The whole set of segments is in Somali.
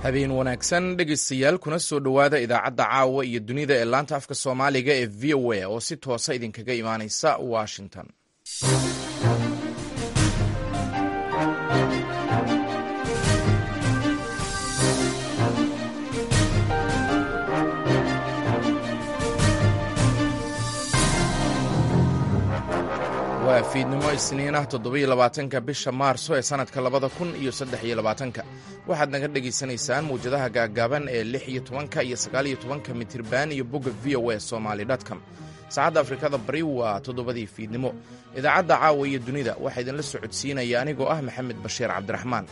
habeen wanaagsan dhegaystayaal kuna soo dhowaada idaacadda caawa iyo dunida ee laanta afka soomaaliga ee v o a oo si toosa idinkaga imaanaysa washington waa fiidnimo isniin ah toddobiyo labaatanka bisha maarso ee sannadka labada kun iyo saddex iyo labaatanka waxaad naga dhegaysanaysaan mawjadaha gaaggaaban ee lix iyo tobanka iyo sagaaliyo tobanka mitirban iyo bogga v o a somaali com saacadda afrikada bari waa toddobadii fiidnimo idaacadda caawa iyo dunida waxaa idinla socodsiinaya anigoo ah maxamed bashiir cabdiraxmaan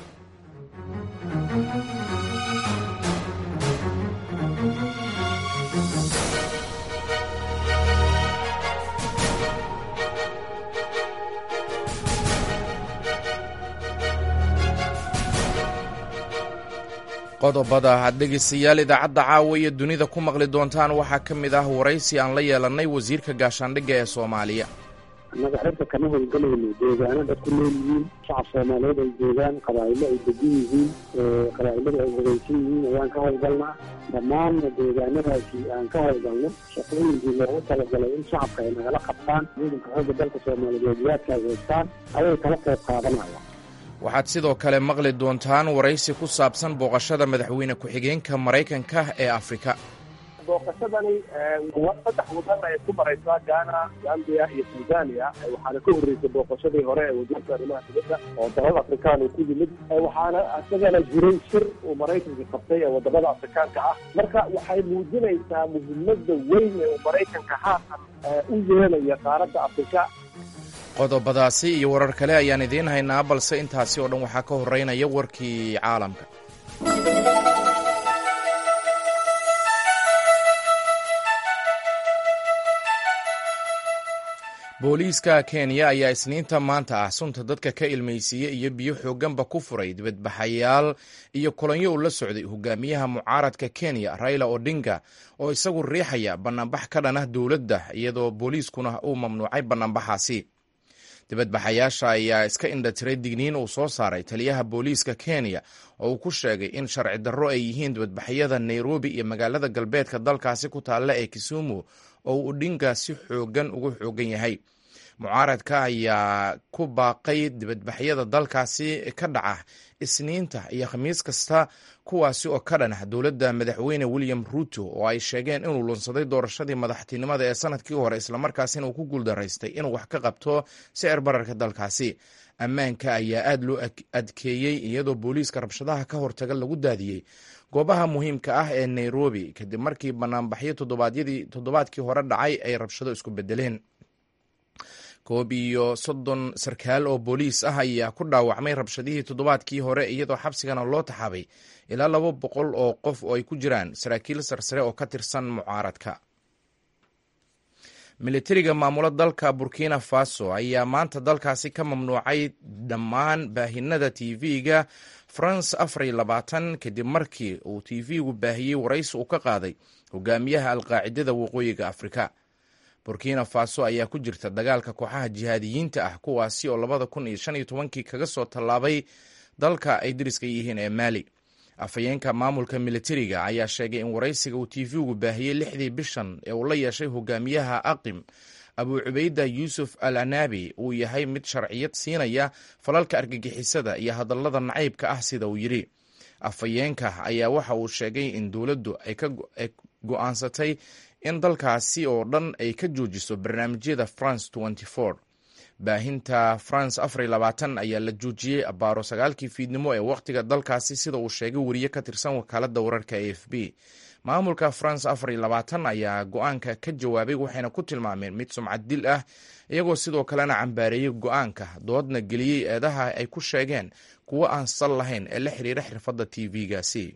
qodobada aad dhegaystayaal idaacadda caawa iyo dunida ku maqli doontaan waxaa ka mid ah waraysi aan la yeelannay wasiirka gaashaandhigga ee soomaaliya annaga xirka kama howlgalayno deegaano dad ku nool yihiin shacab soomaaliyeed ay joogaan qabaa'ilo ay degan yihiin qabaa'iladu ay hogaysan yihiin ayaan ka howlgalnaa dhammaanna deegaanadaasi aan ka howlgalno shaqooyinkii loogu talagalay in shacabka ay nagala qabtaan ciidanka xoogga dalka soomaaliyeed waadka ay haystaan ayay kala qayb qaadanayaan waxaad sidoo kale maqli doontaan waraysi ku saabsan booqashada madaxweyne ku-xigeenka maraykanka ee afrika booqashadani saddex wadan ay ku maraysaa gaana gambiya iyo tanzania waxaana ka horreysay booqashadii hore ee wasiirka arrimaha dibadda oo dalada afrikaan uu ku yimid waxaana isagana jiray shir uu maraykanka qabtay ee wadamada afrikaanka ah marka waxay muujinaysaa muhiimada weyn ee uu maraykanka haatan u yeelaya qaaradda afrika qodobadaasi iyo warar kale ayaan idiin haynaa balse intaasi oo dhan waxaa ka horeynaya warkii caalamka booliiska kenya ayaa isniinta maanta ah sunta dadka ka ilmaysiiyey iyo biyo xoogganba ku furay dibadbaxayaal iyo kolonyo uu la socday hogaamiyaha mucaaradka kenya raila odinga oo isagu riixaya bannaanbax ka dhan ah dowladda iyadoo booliiskuna uu mamnuucay bannaanbaxaasi dibadbaxayaasha ayaa iska indhatiray digniin uu soo saaray taliyaha booliiska kenya oo uu ku sheegay in sharci darro ay yihiin dibadbaxyada nairobi iyo magaalada galbeedka dalkaasi ku taalla ee kisumu oo uu odhinga si xoogan ugu xoogan yahay mucaaradka ayaa ku baaqay dibadbaxyada dalkaasi ka dhaca isniinta iyo khamiis kasta kuwaasi oo ka dhan ah dowladda madaxweyne william ruuto oo ay sheegeen inuu lunsaday doorashadii madaxtinimada ee sanadkii hore islamarkaasina uu ku guuldaraystay inuu wax ka qabto sicir bararka dalkaasi ammaanka ayaa aad loo adkeeyey iyadoo booliiska rabshadaha ka hortaga lagu daadiyey goobaha muhiimka ah ee nairobi kadib markii banaanbaxyo toddobaadkii hore dhacay ay rabshado isku bedeleen koob iyo soddon sarkaal oo booliis ah ayaa ku dhaawacmay rabshadihii toddobaadkii hore iyadoo xabsigana loo taxaabay ilaa laba boqol oo qof oo ay ku jiraan saraakiil sarsare oo ka tirsan mucaaradka militariga maamulo dalka burkina faso ayaa maanta dalkaasi ka mamnuucay dhammaan baahinada tv-ga france afar iyo labaatan kadib markii uu tv-gu baahiyey waraysi uu ka qaaday hogaamiyaha alqaacidada waqooyiga afrika burkina faso ayaa ku jirta dagaalka kooxaha jihaadiyiinta ah kuwaasi oo labada kun iyo shan iyo tobankii kaga soo tallaabay dalka ay dariska yihiin ee maali afhayeenka maamulka militariga ayaa sheegay in waraysiga uu tv-gu baahiyey lixdii bishan ee uu la yeeshay hogaamiyaha aqim abu cubayda yuusuf al anaabi uu yahay mid sharciyad siinaya falalka argagixisada iyo hadallada nacaybka ah sida uu yidhi afhayeenka ayaa waxa uu sheegay in dowladdu ay go-aansatay in dalkaasi oo dhan ay ka joojiso barnaamijyada france baahinta france afar labaatan ayaa la joojiyey abaaro sagaalkii fiidnimo ee wakhtiga dalkaasi sida uu sheegay wariye ka tirsan wakaaladda wararka a f b maamulka france afar labaatan ayaa go-aanka ka jawaabay waxayna ku tilmaameen mid sumcad dil ah iyagoo sidoo kalena cambaareeyey go-aanka doodna geliyey eedaha ay ku sheegeen kuwo aan sal lahayn ee la xiriira xirfadda tv-gaasi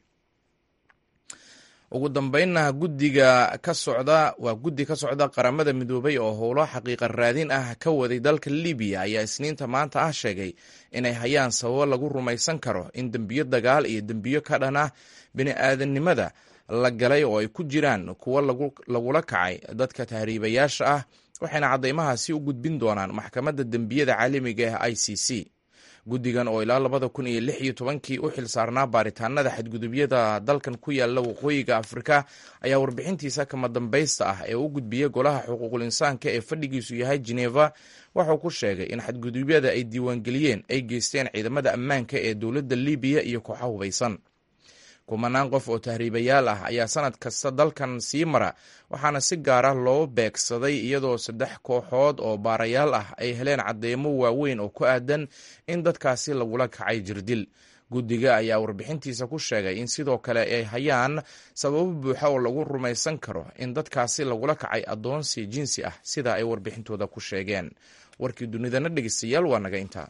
ugu dambeynna guddiga ka socda waa guddi ka socda qaramada midoobay oo howlo xaqiiqa raadin ah ka waday dalka libiya ayaa isniinta maanta ah sheegay inay hayaan sababo lagu rumaysan karo in dembiyo dagaal iyo dembiyo ka dhan ah bini-aadannimada la galay oo ay ku jiraan kuwo lagula kacay dadka tahriibayaasha ah waxayna caddeymahaasi u gudbin doonaan maxkamadda dembiyada caalamiga ah i c c guddigan oo ilaa labada kun iyo lix iyo tobankii u xil saarnaa baaritaanada xadgudubyada dalkan ku yaala waqooyiga afrika ayaa warbixintiisa kama dambaysta ah ee u gudbiyey golaha xuquuqul insaanka ee fadhigiisu yahay geneva waxuu ku sheegay in xadgudubyada ay diiwaangeliyeen ay geysteen ciidamada ammaanka ee dowladda libiya iyo kooxa hubaysan kumanaan qof oo tahriibayaal ah ayaa sanad kasta dalkan sii mara waxaana si gaara loo beegsaday iyadoo saddex kooxood oo baarayaal ah ay heleen cadeymo waaweyn oo ku aadan in dadkaasi lagula kacay jirdil guddiga ayaa warbixintiisa ku sheegay in sidoo kale ay hayaan sababo buuxa oo lagu rumaysan karo in dadkaasi lagula kacay addoonsi jinsi ah sida ay warbixintooda ku sheegeen warkii dunidana dhegeystayaal waa naga intaa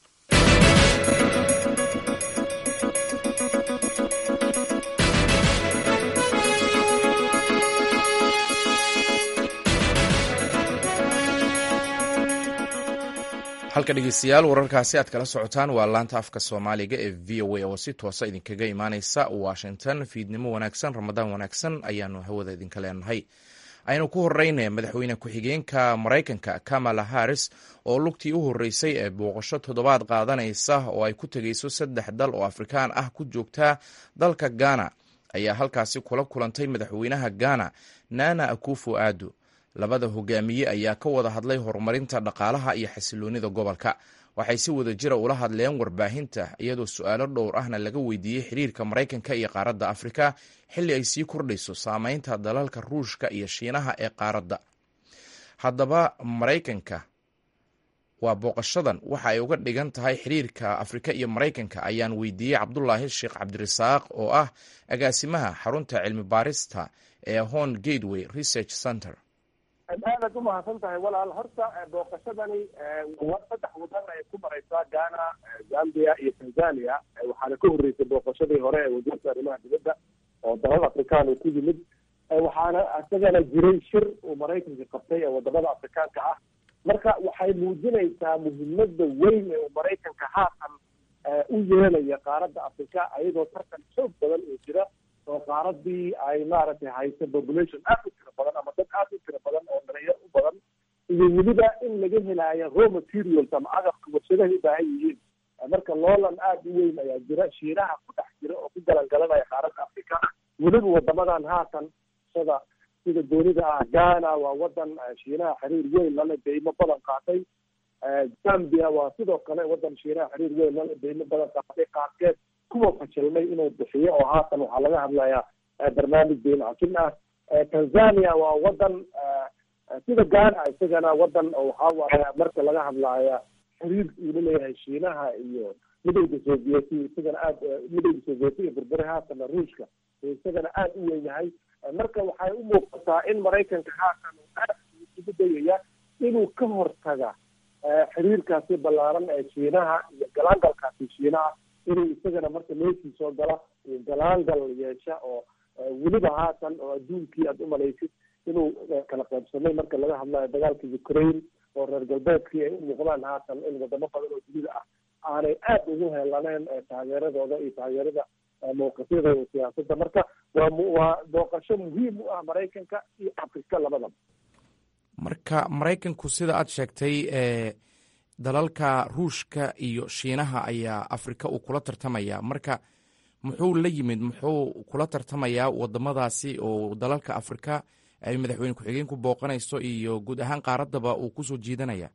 halka dhegeystayaal wararkaasi aad kala socotaan waa laanta afka soomaaliga ee v o a oo si toosa idinkaga imaaneysa washington fiidnimo wanaagsan ramadaan wanaagsan ayaanu hawada idinka leenahay aynu ku horeyna madaxweyne ku-xigeenka maraykanka kamala harris oo lugtii u horeysay ee booqasho toddobaad qaadanaysa oo ay ku tegeyso saddex dal oo afrikaan ah ku joogtaa dalka ghana ayaa halkaasi kula kulantay madaxweynaha ghana nana akufo aado labada hogaamiye ayaa ka wada hadlay horumarinta dhaqaalaha iyo xasiloonida gobolka waxay si wada jira ula hadleen warbaahinta iyadoo su-aalo dhowr ahna laga weydiiyey xiriirka maraykanka iyo qaaradda afrika xilli ay sii kordhayso saameynta dalalka ruushka iyo shiinaha ee qaaradda haddaba maraykanka waa booqashadan waxa ay uga dhigan tahay xiriirka afrika iyo maraykanka ayaan weydiiyey cabdulaahi sheekh cabdirasaaq oo ah agaasimaha xarunta cilmi baarista ee hon gateway research center aadaad umahadsan tahay walaal horta booqashadani saddex wadan ay ku mareysaa ghana zambia iyo tanzania waxaana ka horreysay booqashadii hore ee wasiirka arrimaha dibadda oo dalal afrikaan uu ku yimid waxaana isagana jiray shir uu maraykanka qabtay ee wadamada afrikaanka ah marka waxay muujinaysaa muhiimada weyn ee uu maraykanka haatan u yeelaya qaaradda afrika ayadoo tartan xoog badan oo jira oo qaaradii ay maaragtay hayso population aad u tiro badan ama dad aad u tiro badan oo dhalinyaro u badan iyo weliba in laga helaayo raw materials ama agabka warshadahay u baahan yihiin marka loolan aad u weyn ayaa jira shiinaha ku dhex jira oo ku galangalanaya qaaradda afrika weliba wadamadan haatan sida sida doonida ah ghana waa wadan shiinaha xiriir weyn lale deymo badan qaatay zambia waa sidoo kale wadan shiinaha xiriir weyn lale deymo badan qaatay qaarkeed kuwa fashilmay inuu bixiyo oo haatan waxaa laga hadlayaa barnaamij deyn cafin ah tanzania waa wadan sida ghana isagana wadan waxaa waaye marka laga hadlaya xiriir uu laleeyahay shiinaha iyo midowda sovieti isagana aad midowda sovieti iyo burbure haatana ruushka isagana aad u weyn yahay marka waxay u muuqataa in maraykanka haatan uu aad isugu dayaya inuu ka hortaga xiriirkaasi ballaaran ee shiinaha iyo galaangalkaasi shiinaha inuu isagana marka meeshii soo gala galaangal yeesha oo weliba haatan oo adduunkii aada umalaysid inuu kala qaybsamay marka laga hadlayo dagaalka ukraine oo reer galbeedkii ay u muuqdaan haatan in wadamo badan oo dunida ah aanay aad ugu helaneen taageeradooda iyo taageerada mawqifyadooda siyaasadda marka waa waa booqasho muhiim u ah maraykanka iyo afrika labadaba marka maraykanku sida aad sheegtay dalalka ruushka iyo shiinaha ayaa afrika uu kula tartamaya marka muxuu la yimid muxuu kula tartamayaa wadamadaasi oo dalalka afrika ay madaxweyne ku-xigeenku booqanayso iyo guud ahaan qaaraddaba uu kusoo jiidanaya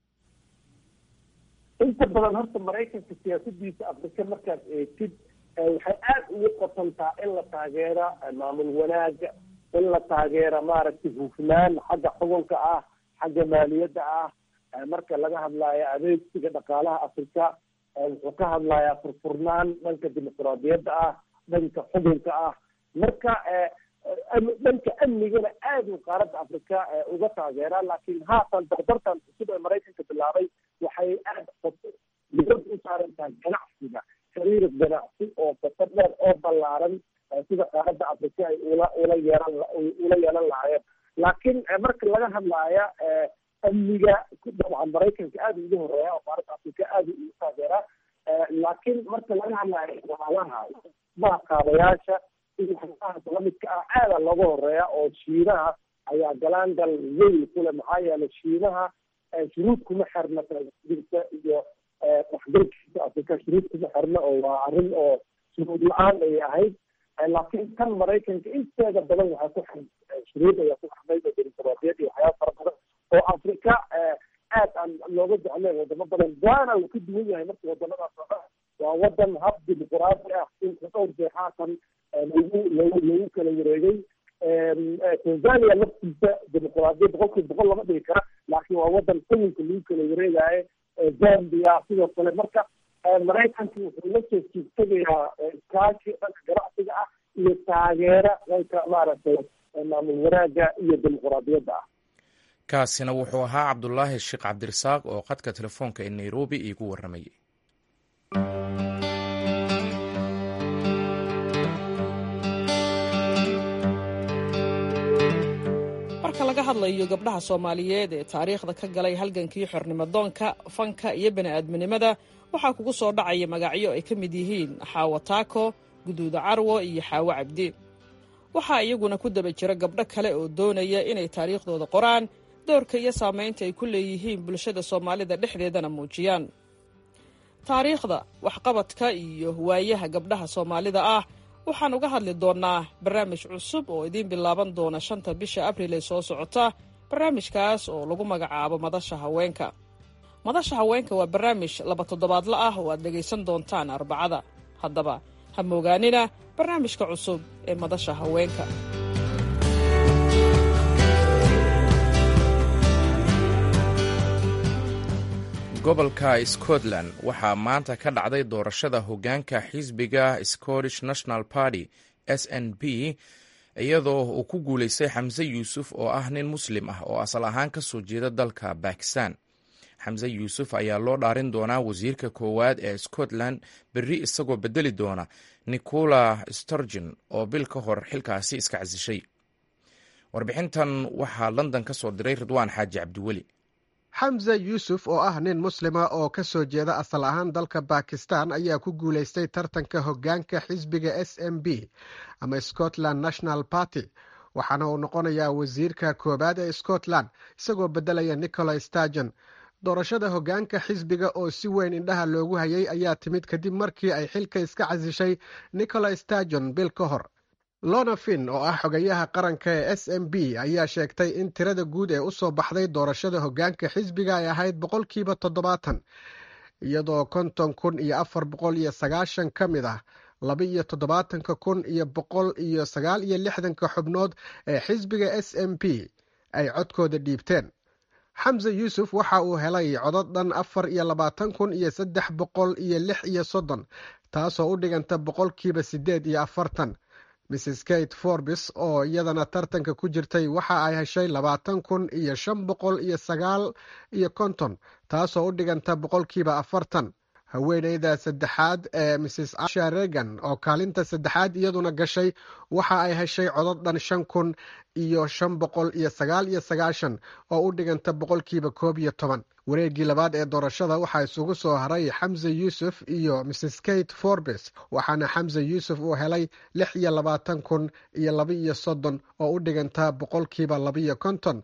inta badan horta maraykanka siyaasadiisa afrika markaad eegtid waxay aad ugu qotantaa in la taageera maamul wanaaga in la taageera maaragtay hufnaan xagga xukunka ah xagga maaliyadda ah marka laga hadlaayo adeegsiga dhaqaalaha afrika wuxuu ka hadlayaa furfurnaan dhanka dimuqraadiyadda ah dhanka xukunka ah marka dhanka amnigana aad uu qaaradda afrika uga taageeraa laakiin haatan dardartan cusub ee maraykanka bilaabay waxay aad dibad u saaran tahay ganacsiga xiriir ganacsi oo qoto dheer oo ballaaran sida qaaradda afrika ay ula ula yeelan ula yeelan lahaayeen laakiin marka laga hadlaaya amniga dabcan maraykanka aada ugu horeeya oo qaaradda afrika aada ugu taageeraa laakiin marka laga hadlaayo walaalaha maaqaabayaasha iyo waxyaabahaas lamidka ah aada looga horeeya oo shiinaha ayaa galaangal weyn kule maxaa yeelay shiinaha shuruud kuma xirna jirta iyo waxgalkiisa afrika shuruud kuma xirna oo waa arrin oo shuruud la-aan ay ahayd laakiin kan maraykanka inteeda badan waxaa ku xir shuruud ayaa ku xirnayd oo dimuqraadiyad iyo waxyaaba fara badan oo afrika aad aan looga jecleen wadamo badan ghana uu ka duwan yahay marka wadamadaas oo dhan waa wadan hab dimuqraadi ah inka dhowr jeexaatan lagu lagu lagu kala wareegay tanzania laftiisa dimuqraadiyad boqolkiiba boqol lama dhigi kara laakiin waa wadan xukunka lagu kala wareegayo zambia sidoo kale marka maraykanka wuxuu la soo jiegtagayaa iskaashi dhanka ganacsiga ah iyo taageera dhanka maaragtay maamul wanaaga iyo dimuqraadiyadda ah kaasina wuxuu ahaa cabdulaahi sheekh cabdirasaaq oo khadka telefoonka ee nairobi iigu warramayay marka laga hadlayo gabdhaha soomaaliyeed ee taariikhda ka galay halgankii xornimodoonka fanka iyo bani'aadminimada waxaa kugu soo dhacaya magacyo ay ka mid yihiin xaawo taako guduuda carwo iyo xaawo cabdi waxaa iyaguna ku daba jira gabdho kale oo doonaya inay taariikhdooda qoraan doorka iyo saamaynta ay ku leeyihiin bulshada soomaalida dhexdeedana muujiyaan taariikhda waxqabadka iyo waayaha gabdhaha soomaalida ah waxaan uga hadli doonnaa barnaamij cusub oo idiin bilaaban doona shanta bisha abril ee soo socota barnaamijkaas oo lagu magacaabo madasha haweenka madasha haweenka waa barnaamij laba toddobaadla ah oo aad dhegaysan doontaan arbacada haddaba ha moogaanina barnaamijka cusub ee madasha haweenka gobolka scotland waxaa maanta ka dhacday doorashada hoggaanka xisbiga scottish national party s n p iyadoo uu ku guulaystay xamse yuusuf oo ah nin muslim ah oo asal ahaan ka soo jeeda dalka bakistan xamse yuusuf ayaa loo dhaarin doonaa wasiirka koowaad ee scotland berri isagoo bedeli doona nicola sturgeon oo bil ka hor xilkaasi iska casishay warbixintan waxaa london ka soo diray ridwaan xaaji cabdiweli xamse yuusuf oo ah nin muslima oo ka soo jeeda asal ahaan dalka bakistan ayaa ku guulaystay tartanka hoggaanka xisbiga s m b ama scotland national party waxaana uu noqonayaa wasiirka koowaad ee scotland isagoo beddelaya nicola stargon doorashada hoggaanka xisbiga oo si weyn indhaha loogu hayay ayaa timid kadib markii ay xilka iska casishay nicola stargon bil ka hor lona fin oo ah xogayaha qaranka ee s m b ayaa sheegtay in tirada guud ee u soo baxday doorashada hoggaanka xisbiga ay ahayd boqolkiiba toddobaatan iyadoo konton kun iyo afar boqol iyo sagaashan ka mid ah laba iyo toddobaatanka kun iyo boqol iyo sagaal iyo lixdanka xubnood ee xisbiga s m p ay codkooda dhiibteen xamse yuusuf waxa uu helay codod dhan afar iyo labaatan kun iyo saddex boqol iyo lix iyo soddon taasoo u dhiganta boqolkiiba siddeed iyo afartan mrs kate forbis oo iyadana tartanka ku jirtay waxa ay heshay labaatan kun iyo shan boqol iyo sagaal iyo konton taasoo u dhiganta boqolkiiba afartan haweeneyda saddexaad ee mrs asha regan oo kaalinta saddexaad iyaduna gashay waxa ay heshay codod dhan shan kun iyo shan boqol iyo sagaal iyo sagaashan oo u dhiganta boqolkiiba koob iyo toban wareeggii labaad ee doorashada waxaa isugu soo haray xamse yuusuf iyo mrs kate forbes waxaana xamse yuusuf uu helay lix iyo labaatan kun iyo laba iyo soddon oo u dhiganta boqolkiiba labaiyo konton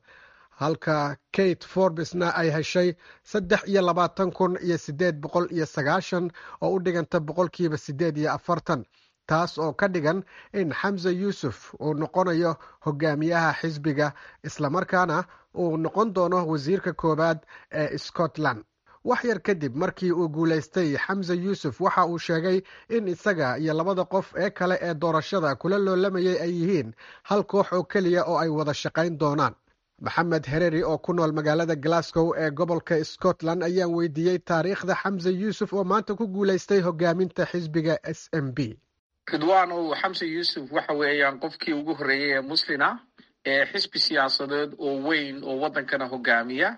halka kate forbesna ay heshay saddex iyo labaatan kun iyo siddeed boqol iyo sagaashan oo u dhiganta boqolkiiba siddeed iyo afartan taas oo ka dhigan in xamse yuusuf uu noqonayo hogaamiyaha xisbiga islamarkaana uu noqon doono wasiirka koowaad ee scotland wax yar kadib markii uu guulaystay xamse yuusuf waxa uu sheegay in isaga iyo labada qof ee kale ee doorashada kula loolamayay ay yihiin hal koox oo keliya oo ay wada shaqayn doonaan maxamed hereri oo ku nool magaalada glasgow ee gobolka scotland ayaan weydiiyey taariikhda xamse yuusuf oo maanta ku guulaystay hogaaminta xisbiga s m b ridwaanow xamse yuusuf waxa weeyaan qofkii ugu horreeyey ee muslina ee xisbi siyaasadeed oo weyn oo waddankana hogaamiya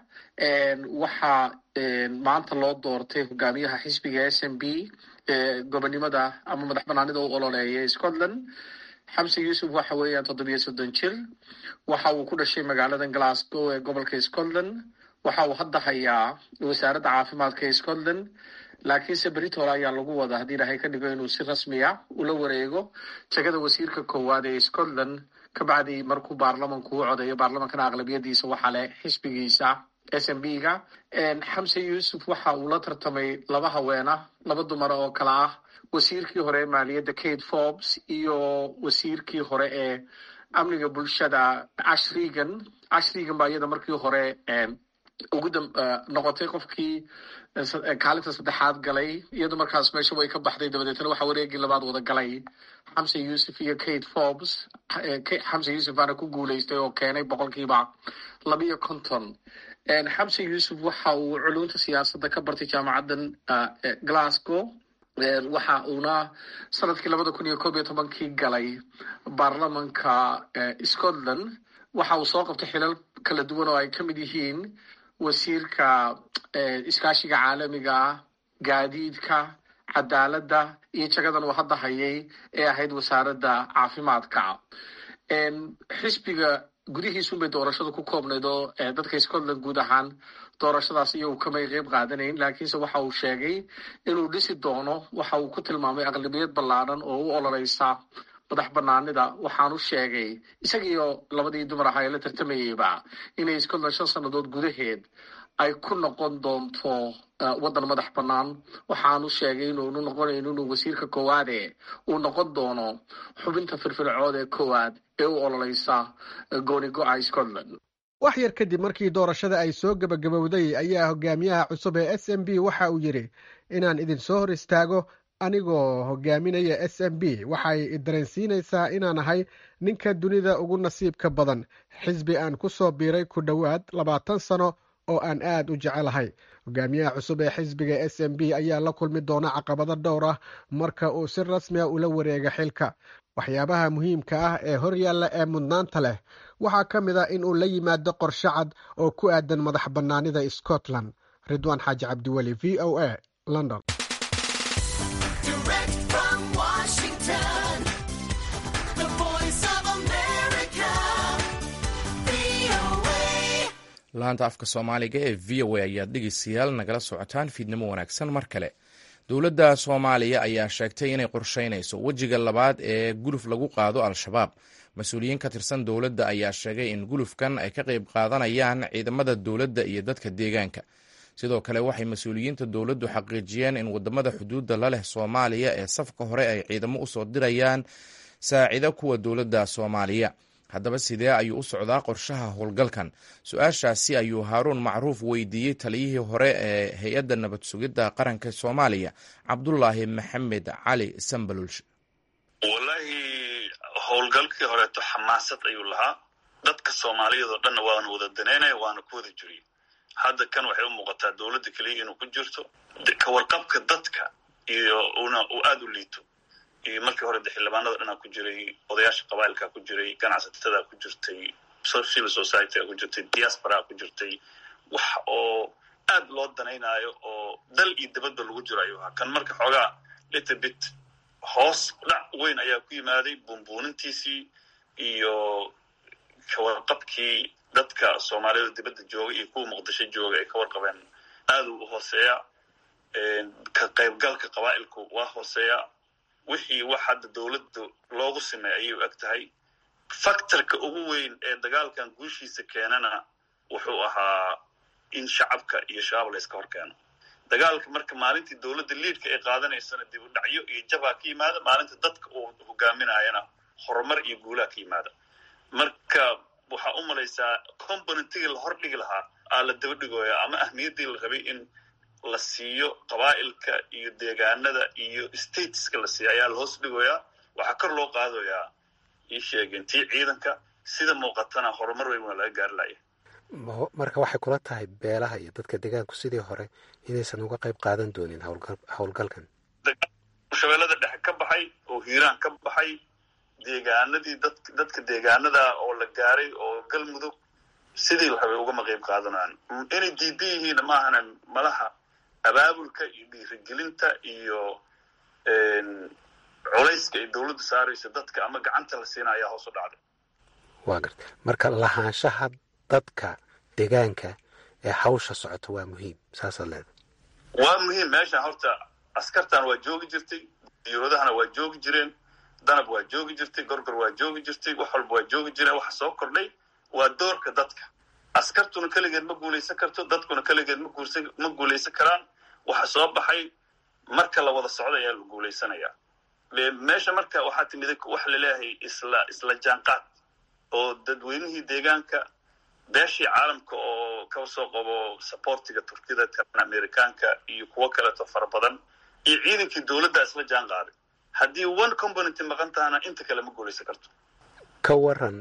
waxaa maanta loo doortay hogaamiyaha xisbiga s m b gobonimada ama madax banaanida u ololeeya scotland xamse yuusuf waxa weeyaan toddobiyo soddon jir waxa uu ku dhashay magaalada glasgow ee gobolka scotland waxa uu hadda hayaa wasaaradda caafimaadka ee scotland laakiinse britol ayaa lagu wada haddii ilaahay ka dhigo inuu si rasmiya ula wareego jegada wasiirka koowaad ee scotland kabacdi markuu baarlamanku u codeeyo baarlamankana aqlabiyadiisa waxaa leh xisbigiisa s m b ga xamse yuusuf waxa uu la tartamay laba haweena laba dumar oo kale ah wasiirkii hore ee maaliyadda kate forbes iyo wasiirkii hore ee amniga bulshada ash regan ash regan baa iyada markii hore ugu noqotay qofkii kaalinta saddexaad galay iyadu markaas meesha way ka baxday dabadeetna waxaa wareegii labaad wada galay xamse yuusuf iyo kate forbes xamse yuusuf baana ku guuleystay oo keenay boqolkiiba labiyo konton xamse yuusuf waxa uu culunta siyaasadda ka bartay jaamacaddan glasgow waxa uuna sanadkii labada kun iyo koob iyo tobankii galay baarlamanka scotland waxa uu soo qabtay xilal kala duwan oo ay ka mid yihiin wasiirka iskaashiga caalamiga gaadiidka cadaaladda iyo jagadan uu hadda hayay ee ahayd wasaaradda caafimaadka xisbiga gudihiisunbay doorashadu ku koobnayd oo dadka scotland guud ahaan doorashadaas iyagu kamay qeyb qaadanayn laakiinse waxa uu sheegay inuu dhisi doono waxa uu ku tilmaamay aqlabiyad ballaadhan oo u ololeysa madax banaanida waxaanu sheegay isagiiyo labadii dumar ahaa ee la tartamayeyba inay scotland shan sannadood gudaheed ay ku noqon doonto waddan madax bannaan waxaanu sheegay inuunu noqonayn inuu wasiirka koowaade uu noqon doono xubinta firfircood ee koowaad ee u ololeysa gooni go-a scotland wax yar kadib markii doorashada ay soo gebagabowday ayaa hogaamiyaha cusub ee s m b waxa uu yidhi inaan idin soo hor istaago anigoo hogaaminaya s m b waxay dareensiinaysaa inaan ahay ninka dunida ugu nasiibka badan xisbi aan ku soo biiray ku dhowaad labaatan sano oo aan aad u jecelahay hogaamiyaha cusub ee xisbiga s m b ayaa la kulmi doona caqabado dhowr ah marka uu si rasmiya ula wareega xilka waxyaabaha muhiimka ah ee horyaalla ee mudnaanta leh waxaa ka mid a in uu la yimaado qorshe cad oo ku aadan madax bannaanida scotland ridwaan xaaji cabdiweli v o a london laanta afka soomaaliga ee v o a ayaad dhegeystayaal nagala socotaan fiidnimo wanaagsan mar kale dowladda soomaaliya ayaa sheegtay inay qorsheynayso wejiga labaad ee guluf lagu qaado al-shabaab mas-uuliyiin ka tirsan dowladda ayaa sheegay in gulufkan ay ka qayb qaadanayaan ciidamada dowladda iyo dadka deegaanka sidoo kale waxay mas-uuliyiinta dowladdu xaqiijiyeen in wadamada xuduudda la leh soomaaliya ee safka hore ay ciidamo usoo dirayaan saacida kuwa dowladda soomaaliya haddaba sidee ayuu u socdaa qorshaha howlgalkan su-aashaasi ayuu haaruun macruuf weydiiyey taliyihii hore ee hay-adda nabad sugidda qaranka soomaaliya cabdulaahi maxamed cali sambalulsh wallaahi howlgalkii horeeto xamaasad ayuu lahaa dadka soomaaliyeed oo dhanna waana wada daneynaya waana ku wada jiriy hadda kan waxay u muuqataa dowladda keliya inuu ku jirto kawarqabka dadka iyo una uu aada u liito iyo markii hore de xildhibaanada dhanaa ku jiray odayaasha qabailka ku jiray ganacsatada ku jirtay civil society ku jirtay diaspora ku jirtay wax oo aad loo danaynaayo oo dal iyo dibadba lagu jiro ayuu ahaa kan marka xoogaa little bit hoos dhac weyn ayaa ku yimaaday buunbuunintiisii iyo kawarqabkii dadka soomaaliyada dibadda jooga iyo kuwa muqdisho jooga ay ka warqabeen aad u hooseeya ka qaybgalka qabaa'ilku waa hooseeya wixii wax hadda dowladda loogu sameey ayay u eg tahay factorka ugu weyn ee dagaalkan guushiisa keenana wuxuu ahaa in shacabka iyo shabaab la yska hor keeno dagaalka marka maalintii dowladda liidka ay qaadanaysana dib u dhacyo iyo jabaa ka yimaada maalinta dadka uu hogaaminayana horumar iyo guulaha ka yimaada marka waxaa u malaysaa componentigii la hordhigi lahaa aa la daba dhigooya ama ahmiyaddii la rabay in la siiyo qabaa'ilka iyo deegaanada iyo stateska la siiyo ayaa la hoos dhigoyaa waxaa kor loo qaadayaa ii sheegeen tii ciidanka sida muuqatana horumar weyn waa laga gaari laya marka waxay kula tahay beelaha iyo dadka deegaanku sidii hore inaysan uga qayb qaadan doonin howlgalkan shabeellada dhexe ka baxay oo hiiraan ka baxay deegaanadii dad dadka deegaanada oo la gaaray oo galmudug sidii la rabay ugama qayb qaadanayaan inay diidan yihiin maahana malaha abaabulka iyo dhiirigelinta iyo culayska ay dowladda saaraysa dadka ama gacanta la siina ayaa hoos u dhacday waa garta marka lahaanshaha dadka deegaanka ee hawsha socota waa muhiim saasaad leeda waa muhiim meeshan horta askartan waa joogi jirtay diyuuradahana waa joogi jireen danab waa joogi jirtay gorgor waa joogi jirtay wax walba waa joogi jireen waxa soo kordhay waa doorka dadka askartuna keligeed ma guulaysan karto dadkuna keligeed ma guursan ma guulaysan karaan waxa soo baxay marka la wada socdo ayaa la guulaysanaya meesha marka waxaa timid waxa laleeyahay isla isla jaanqaad oo dadweynihii deegaanka beeshii caalamka oo ka soo qabo supportiga turkida kan amerikaanka iyo kuwo kaleeto fara badan iyo ciidankii dowladda isla jaan qaaday haddii one component maqan tahana inta kale ma guulaysan karto ka waran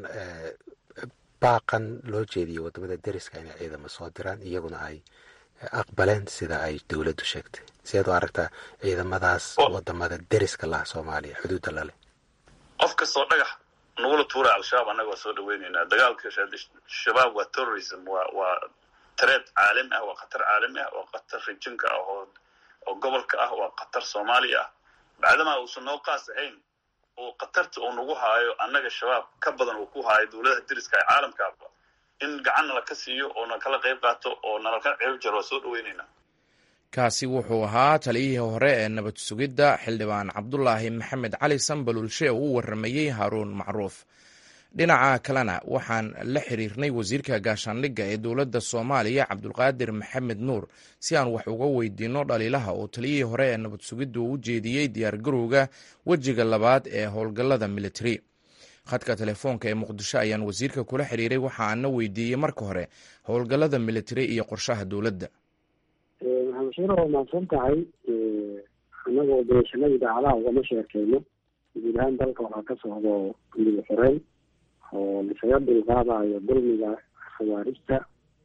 baaqan loo jeediyay wadamada deriska inay ciidamo soo diraan iyaguna ay aqbaleen sida ay dowladdu sheegtay sideed u aragtaa ciidamadaas wadamada deriska laha soomaaliya xuduudda laleh qof kastoo dhagax nagula tuura al-shabaab annaga waa soo dhaweyneynaa dagaalka shabaab waa terrorism waa waa tareed caalami ah waa khatar caalami ah waa khatar rijinka ah oo oo gobolka ah waa khatar soomaaliya ah bacdamaa uusan noo qaas ahayn oo khatarta uu nagu haayo annaga shabaab ka badan uu ku haayo dowladaha deriska ee caalamkaaba in gacan nala ka siiyo oo na kala qayb qaato oo nalaka ceeb jaro waa soo dhaweyneynaa kaasi wuxuu ahaa taliyihii hore ee nabad sugidda xildhibaan cabdulaahi maxamed cali sambalulshe oo u waramayey haaruun macruuf dhinaca kalena waxaan la xiriirnay wasiirka gaashaandhigga ee dowladda soomaaliya cabdulqaadir maxamed nuur si aan wax uga weydiinno dhaliilaha oo taliyihii hore ee nabad sugidda uu u jeediyey diyaargarowga wejiga labaad ee howlgallada militari khadka telefoonka ee muqdisho ayaan wasiirka kula xiriiray waxa aana weydiiyey marka hore howlgallada militari iyo qorshaha dowladda maxamed waa mahadsan tahay annagoo obereshanada idaacadaha ugama sheekeyno guud ahaan dalka waxaa ka socdo midib xoreyn oo lisaga dulqaadayo dulmiga khawaarijta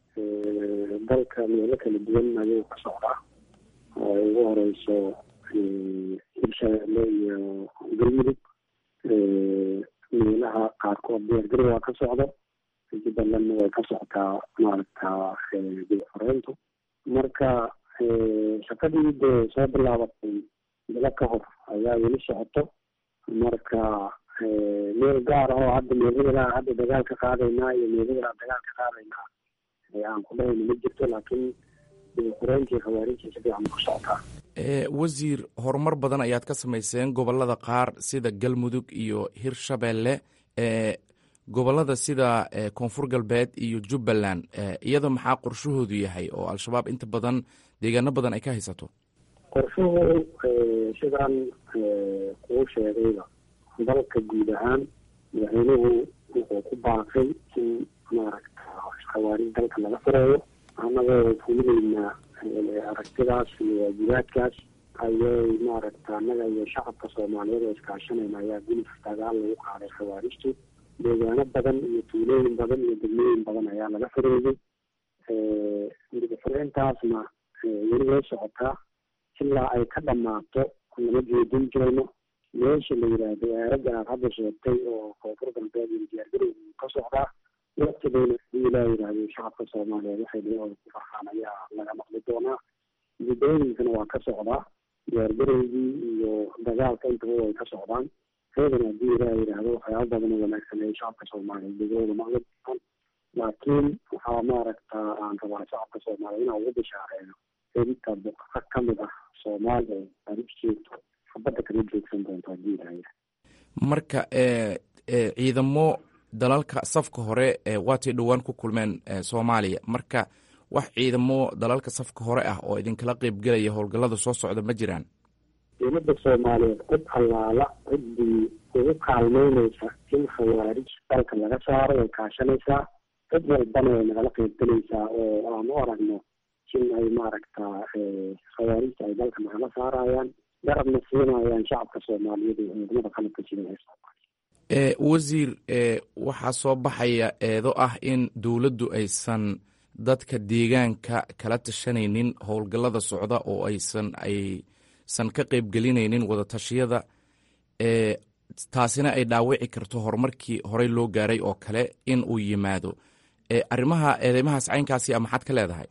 dalka meelo kala duwan ayuu ka socdaa oo ay ugu horeyso hirshabeelle iyo galmudug meelaha qaarkood diyaargarow waa ka socdo jubbalandna way ka socotaa maaragta midib xoreyntu marka shaqadii dee soo bilaabatay bilo ka hor ayaa weli socoto marka meel gaar ah oo hadda meeladaa hadda dagaal ka qaadaynaa iyo meeladaa dagaal ka qaadaynaa aan ku dhahayna ma jirto laakiin xureyntii khawaarijta si fiican ku socotaa wasiir horumar badan ayaad ka samayseen gobolada qaar sida galmudug iyo hirshabeelle gobolada sida koonfur galbeed iyo jubbaland iyada maxaa qorshahoodu yahay oo al-shabaab inta badan deegaano badan ay ka haysato qorshuhu sidaan kuu sheegayba dalka guud ahaan madaxweynuhu wuxuu ku baaqay in maaragta khawaarij dalka laga fureeyo annagoo fulineynaa aragtidaas iyo waajibaadkaas ayay maaragta annaga iyo shacabka soomaaliyeed oo iskaashanayna ayaa gulif dagaal lagu qaaday khawaarijtu deegaano badan iyo tuulooyin badan iyo degmooyin badan ayaa laga fureeyey midib xureyntaasna weli way socotaa ilaa ay ka dhamaato lama joojin jirayno meesha la yidhaahdo aaraga aad hadda sheegtay oo koonfur galbeed iyo diyaargarow ka socdaa waqtigeena hadii ilaa yidhaahdo shacabka soomaaliyeed waxay dhiyahooda ku farxaan ayaa laga maqli doonaa gudooyinkana waa ka socdaa diyaargarowgii iyo dagaalka intaba way ka socdaan reedana hadii ilaa yidhaahdo waxyaaba badan oo wanaagsan ay shacabka soomaaliyeed degahooda maqli doonaan laakiin waxaa maaragta aan rabaa shacabka soomaaliyeed inaa ugu bishaareeyo inta buqaqa ka mid ah soomaaliya oo arib jeegto xabadda kama joogsan doonto hadii ilaa marka ciidamo dalalka safka hore waatay dhowaan ku kulmeen soomaaliya marka wax ciidamo dalalka safka hore ah oo idinkala qeybgelaya howlgallada soo socda ma jiraan dowladda soomaaliyeed cid allaala ciddii ugu kaalmeyneysa in khawaarij dalka laga saaro way kaashanaysaa cid walbana way nagala qeybgelaysaa oo aan u aragno in ay maaragta khawaarijta ay dalka nagala saarayaan garabna siinayaan shacabka soomaaliyeed iyo ciidamada qalabka jira ee soomaaliya wasiir waxaa soo baxaya eedo ah in dowladdu aysan dadka deegaanka kala tashanaynin howlgallada socda oo aysan aysan ka qeybgelinaynin wadatashyada taasina ay dhaawici karto horumarkii horey loo gaaray oo kale in uu yimaado arrimaha eedeymahaas caynkaasi a maxaad ka leedahay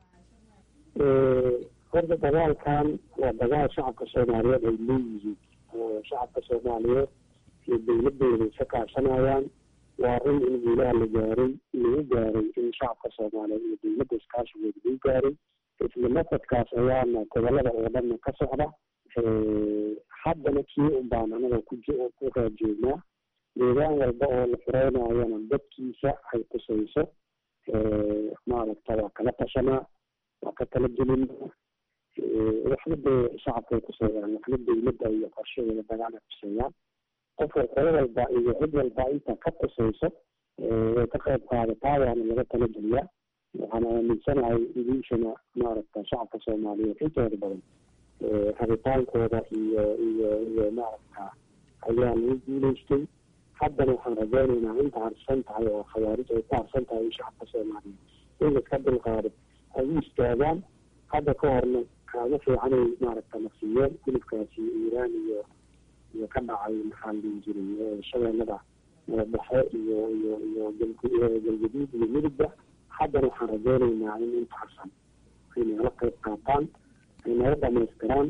horta dagaalkan waa dagaal shacabka soomaaliyeed ay leeyihiin oo shacabka soomaaliyeed iyo dowladooda isa kaashanayaan waa run in guulaha la gaaray lagu gaaray in shacabka soomaaliyeed iyo dowladda iskaashigooda lagu gaaray isla nafadkaas ayaana gobolada oo dhanna ka socda haddana kii un baan anaga ku ku raajoognaa deegaan walba oo la fureynayana dadkiisa ay kusayso maaragta waa kala tashanaa waa ka kala gelinaa waxna dee shacabkay kuseeyaan waxna dawladda iyo qorshadeeda dagaalay kuseeyaan qofka qolo walba iyo cid walba inta ka qusayso way ka qayb qaadataa waana laga tala geliyaa waxaan aaminsanahay idiishana maaragta shacabka soomaaliyeed intooda badan rabitaankooda iyo iyo iyo maaragta ayaa lagu guuleystay haddana waxaan rajaynaynaa inta harsan tahay oo khawaarij ay ku harsan tahay in shacabka soomaaliyeed in la iska dulqaado ay u istaagaan hadda ka horna kaaga fiicanay maaragta nafsiyeen hilibkaasi iiraan iyo iyo ka dhacay maxaa la dhihi jiray shabeellada madabaxe iyo iyo iyo galgaduud iyo midugba haddana waxaan rajaynaynaa in inta harsan ay nagala qayb qaataan ay naga dhamaystiraan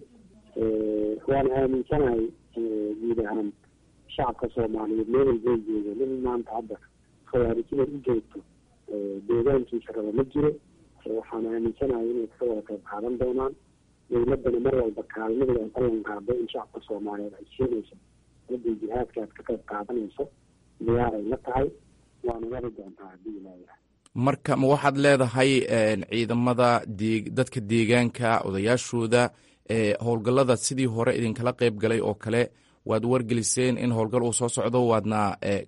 waana aaminsanahay guud ahaan shacabka soomaaliyeed meel walbay joogo nin maanta hadda khawaarijina u joogto deegaankiisa raba ma jiro waxaan aaminsanahay inay ka wada qayb qaadan doonaan dowladdana mar walba kaalmadooda ay ballan qaado in shacabka soomaaliyeed ay siinayso hadday jihaadka aad ka qayb qaadanayso diyaaray la tahay waana wadi doontaa haddii ilaaha marka ma waxaad leedahay ciidamada de dadka deegaanka odayaashooda howlgallada sidii hore idinkala qayb galay oo kale waad wargeliseen in howlgal uu soo socdo waadna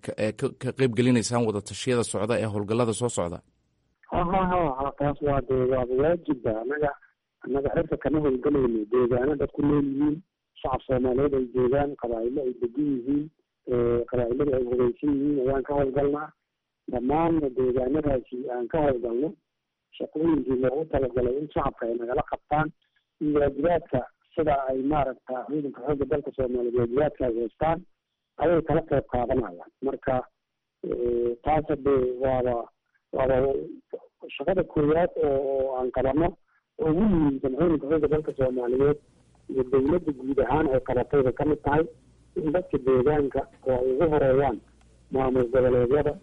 ka qayb gelinaysaan wada tashiyada socda ee howlgallada soo socda ha ha ha ha taas waa dee waaba waajibba annaga annaga cirka kama howlgalayno deegaano dad ku nool yihiin shacab soomaaliyeed ay joogaan qabaa'ilo ay degan yihiin qabaa'iladu ay hogeysan yihiin ayaan ka howlgalnaa dhammaan deegaanadaasi aan ka howlgalno shaqooyinkii loogu talagalay in shacabka ay nagala qabtaan iyo waajibaadka sida ay maaragta ciidanka xoogga dalka soomaaliyeed waajibaadka ay haystaan ayay kala qayb qaadanayaan marka taas hade waaba waaba shaqada koowaad oo oo aan qabano oo ugu muhiimsan ciidanka xoogga dalka soomaaliyeed iyo dawladda guud ahaan ay qabatayba ka mid tahay in dadka deegaanka oo ay ugu horeeyaan maamul goboleedyada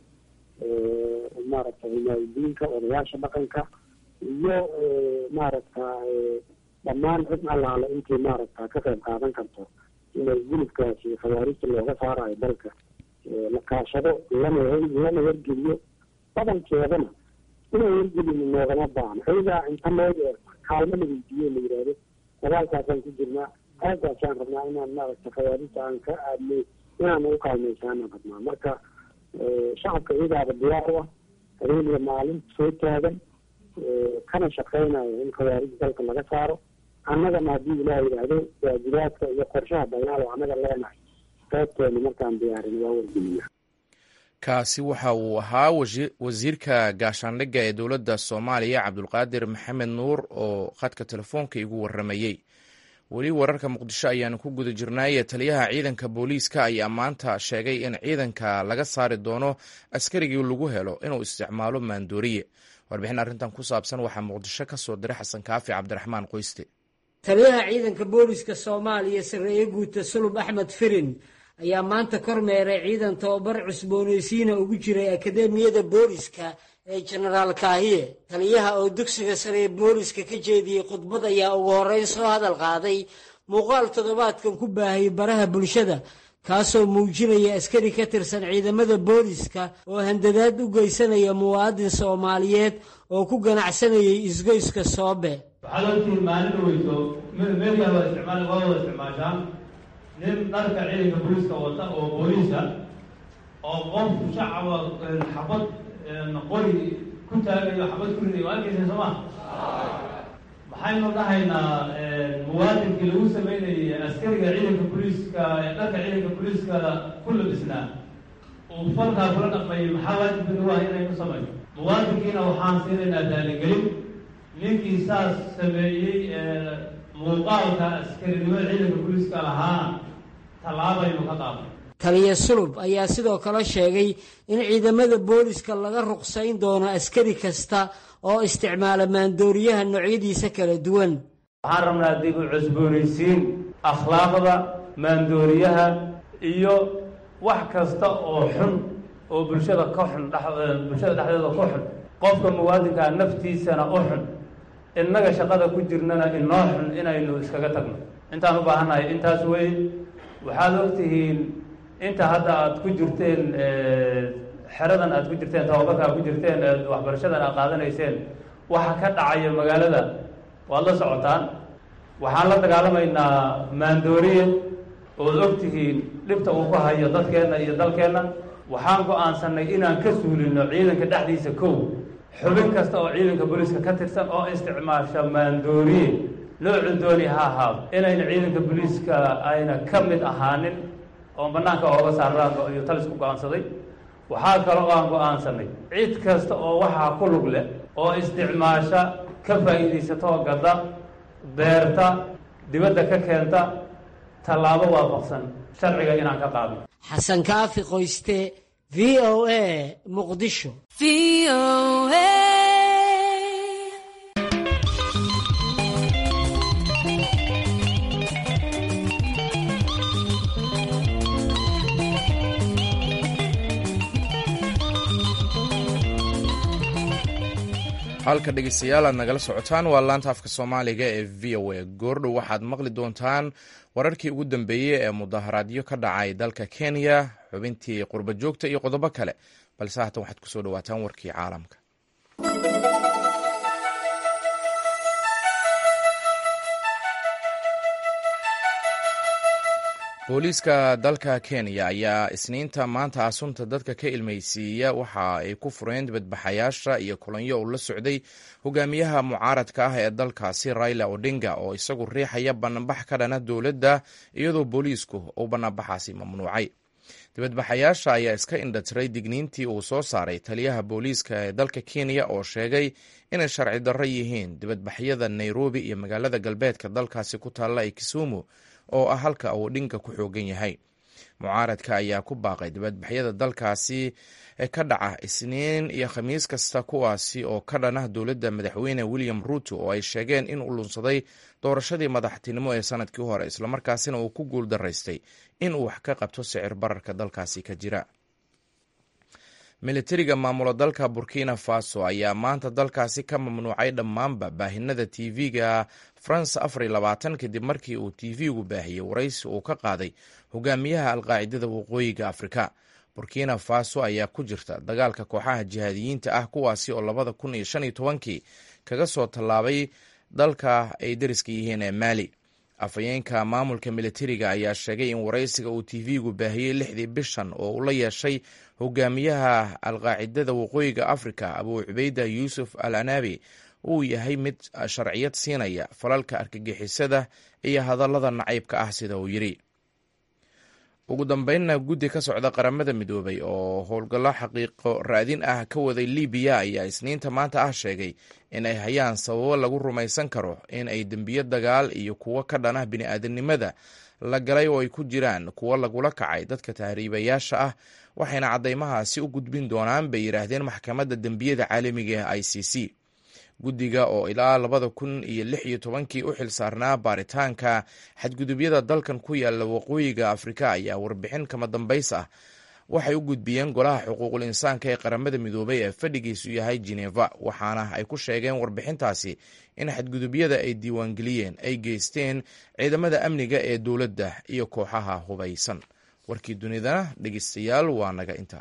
maaragta himaayadiinka odayaasha dhaqanka iyo maaragta dhammaan cid allaale intii maaragta ka qayb qaadan karto inay gulubkaasi khawaarijta looga saarayo dalka la kaashado lana lana wargeliyo badankeedana inay wargelin noogama baahno ayagaa inta loo yeerto kaalmo la weydiiyo la yidhaahdo dagaalkaasaan ku jirnaa aagaasaan rabnaa inaan maaragta khawaarijta aan ka aadnay inaan ugu kaalmaysaanaan rabnaa marka shacabka iyagaaba diyaar u ah habeeniya maalin soo taagan kana shaqeynayo in khawaarij dalka laga saaro annagana haddii ilaah yidhaahdo waajibaadka iyo qorshaha dagaal oo annaga leenahay qaybteena markaan diyaarin waa wargeliya kaasi waxa uu ahaa wasiirka gaashaandhigga ee dowladda soomaaliya cabdulqaadir maxamed nuur oo khadka telefoonka igu waramayey weli wararka muqdisho ayaanu ku guda jirnaaye taliyaha ciidanka booliiska ayaa maanta sheegay in ciidanka laga saari doono askarigii lagu helo inuu isticmaalo maandooriye warbixin arrintan ku saabsan waxaa muqdisho ka soo diray xasan kaafi cabdiraxmaan qoyste taliyaha ciidanka booliska soomaaliya sarreeye guuta sulub axmed firin ayaa maanta kormeeray ciidan tababar cusboonaysiina ugu jiray akadeemiyada booliska ee jenaraal kaahiye taliyaha oo dugsiga sare ee booliska ka jeediyey khudbad ayaa ugu horreyn soo hadal qaaday muuqaal toddobaadkan ku baahayay baraha bulshada kaasoo muujinaya askari ka tirsan ciidamada booliska oo handadaad u geysanaya muwaadin soomaaliyeed oo ku ganacsanayay isgoyska soobe waxaad ogtihiin maalin dhaweyso meelyaa waa isticmaal waa wada isticmaashaan nin dharka ciidanka booliiska wata oo booliisa oo qof shacaba xabad qori ku taagayo xabad ku riday waa arkeysa soo ma maxaynu dhahaynaa muwaadinkii lagu sameynayay askariga ciidanka booliiska ee dharka ciidanka booliiska ku labisnaa uu falkaa kula dhaqmayay maxaa waajibka nagu ah inaynu samayno muwaadinkiina waxaan siinaynaa daaligelin ninkii saas sameeyey muuqaalka askarinimada ciidanka booliiska lahaana tallaabaynu ka qaadnay taliya sulub ayaa sidoo kale sheegay in ciidamada booliska laga ruqsayn doono askari kasta oo isticmaala maandooriyaha noocyadiisa kala duwan waxaan rabnaa dib u cusboonaysiin akhlaaqda maandooriyaha iyo wax kasta oo xun oo bulshada ka xun bulshada dhexdeeda ka xun qofka muwaadinkaa naftiisana u xun innaga shaqada ku jirnana inoo xun inaynu iskaga tagno intaan u baahannahay intaas wey waxaad ogtihiin inta hadda aada ku jirteen xeradan aad ku jirteen tababarka aad ku jirteen eed waxbarashadan aad qaadanayseen waxa ka dhacaya magaalada waad la socotaan waxaan la dagaalamaynaa maandooriye ood og tihiin dhibta uu ku hayo dadkeenna iyo dalkeenna waxaan go-aansanay inaan ka suulino ciidanka dhexdiisa kow xubin kasta oo ciidanka booliiska ka tirsan oo isticmaasha maandooriye noocu dooni ha ahaado inayna ciidanka booliiska ayna ka mid ahaanin oo bannaanka ooga saaraan iyo talisku go-aansaday waxaa kaloo aan go-aansanay cid kasta oo waxaa ku lug leh oo isticmaasha ka faa'iidaysatoo gadda beerta dibadda ka keenta tallaabo waafaqsan sharciga inaan ka qaadno xasan kaafi qoyste v o a muqdisho halka dhegeystayaal aad nagala socotaan waa laanta afka soomaaliga ee v o a goordhow waxaad maqli doontaan wararkii ugu dambeeyey ee mudaharaadyo ka dhacay dalka kenya xubintii qurba joogta iyo qodobo kale balse haatan waxaad kusoo dhawaataan warkii caalamka booliiska dalka kenya ayaa isniinta maanta asunta dadka ka ilmeysiiya waxa ay ku fureen dibadbaxayaasha iyo kulanyo uu la socday hogaamiyaha mucaaradka ah ee dalkaasi raila odinga oo isagu riixaya banaanbax ka dhana dowladda iyadoo booliisku uu banaanbaxaasi mamnuucay dibadbaxayaasha ayaa iska indhatiray digniintii uu soo saaray taliyaha booliiska ee dalka kenya oo sheegay inay sharci darro yihiin dibadbaxyada nairobi iyo magaalada galbeedka dalkaasi ku taalla ee kisumu oo ah halka uu dhinka ku xoogan yahay mucaaradka ayaa ku baaqay dibadbaxyada dalkaasi ka dhaca isniin iyo khamiis kasta kuwaasi oo ka dhana dowladda madaxweyne william ruuto oo ay sheegeen in uu lunsaday doorashadii madaxtinimo ee sanadkii hore islamarkaasina uu ku guul daraystay in uu wax ka qabto sicir bararka dalkaasi ka jira militariga maamula dalka burkina faso ayaa maanta dalkaasi ka mamnuucay dhammaanba baahinada tv-ga france afar iyo labaatan kadib markii uu tv-gu baahiyey waraysi uu ka qaaday hogaamiyaha alqaacidada waqooyiga afrika burkina faso ayaa ku jirta dagaalka kooxaha jihaadiyiinta ah kuwaasi oo labada kun iyo shan iyo tobankii kaga soo tallaabay dalka ay dariska yihiin ee maali afhayeenka maamulka militariga ayaa sheegay in waraysiga uu tv-gu baahiyey lixdii bishan oo uu la yeeshay hogaamiyaha alqaacidada waqooyiga afrika abuu cubeyda yuusuf al anabi uu yahay mid sharciyad siinaya falalka argagixisada iyo hadallada nacaybka ah sida uu yidhi ugu dambeynna guddi ka socda qaramada midoobay oo howlgallo xaqiiqo raadin ah ka waday libiya ayaa isniinta maanta ah sheegay in ay hayaan sababo lagu rumaysan karo in ay dembiyo dagaal iyo kuwo ka dhanah bini-aadanimada la galay oo ay ku jiraan kuwo lagula kacay dadka tahriibayaasha ah waxayna caddaymahaasi u gudbin doonaan bay yidhaahdeen maxkamadda dembiyada caalamiga ee i c c guddiga oo ilaa labada kun iyo lix iyo tobankii u xil saarnaa baaritaanka xadgudubyada dalkan ku yaalla waqooyiga afrika ayaa warbixin kama dambays ah waxay u gudbiyeen golaha xuquuqul insaanka ee qaramada midoobay ee fadhigiisu yahay geneva waxaana ay ku sheegeen warbixintaasi in xadgudubyada ay diiwaangeliyeen ay geysteen ciidamada amniga ee dowladda iyo kooxaha hubaysan warkii dunidana dhegeystayaal waa naga intaa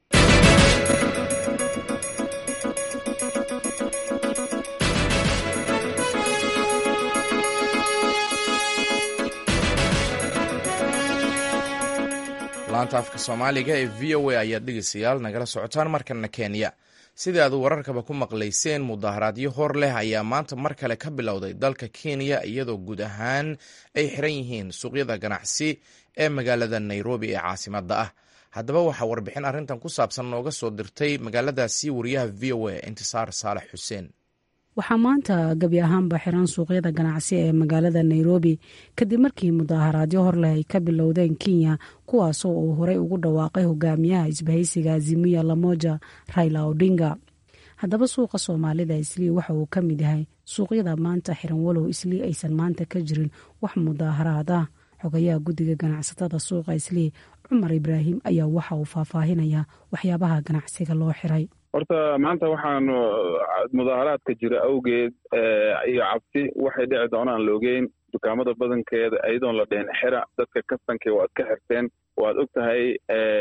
laanta afka soomaaliga ee v o a ayaad dhegeystayaal nagala socotaan markana kenya sidai aad wararkaba ku maqlayseen mudaharaadyo hor leh ayaa maanta mar kale ka bilowday dalka kenya iyadoo guud ahaan ay xiran yihiin suuqyada ganacsi ee magaalada nairobi ee caasimadda ah haddaba waxaa warbixin arrintan ku saabsan nooga soo dirtay magaaladaasi wariyaha v o a intisaar saalax xuseen waxaa maanta gebi ahaanba xiran suuqyada ganacsi ee magaalada nairobi kadib markii mudaaharaadyo horleh ay ka bilowdeen kenya kuwaasoo uu horey ugu dhawaaqay hogaamiyaha isbahaysiga azimiya lamoja raila odinga haddaba suuqa soomaalida islii waxa uu ka mid yahay suuqyada maanta xiran walow islii aysan maanta ka jirin wax mudaaharaad ah xogayaha guddiga ganacsatada suuqa islii cumar ibraahim ayaa waxa uu faahfaahinaya waxyaabaha ganacsiga loo xiray horta maanta waxaanu mudaaharaadka jira awgeed iyo cabsi waxay dhici doonaan loogeyn dukaamada badankeeda iyadoon la dhehen xira dadka kastankii waad ka xirteen waad og tahay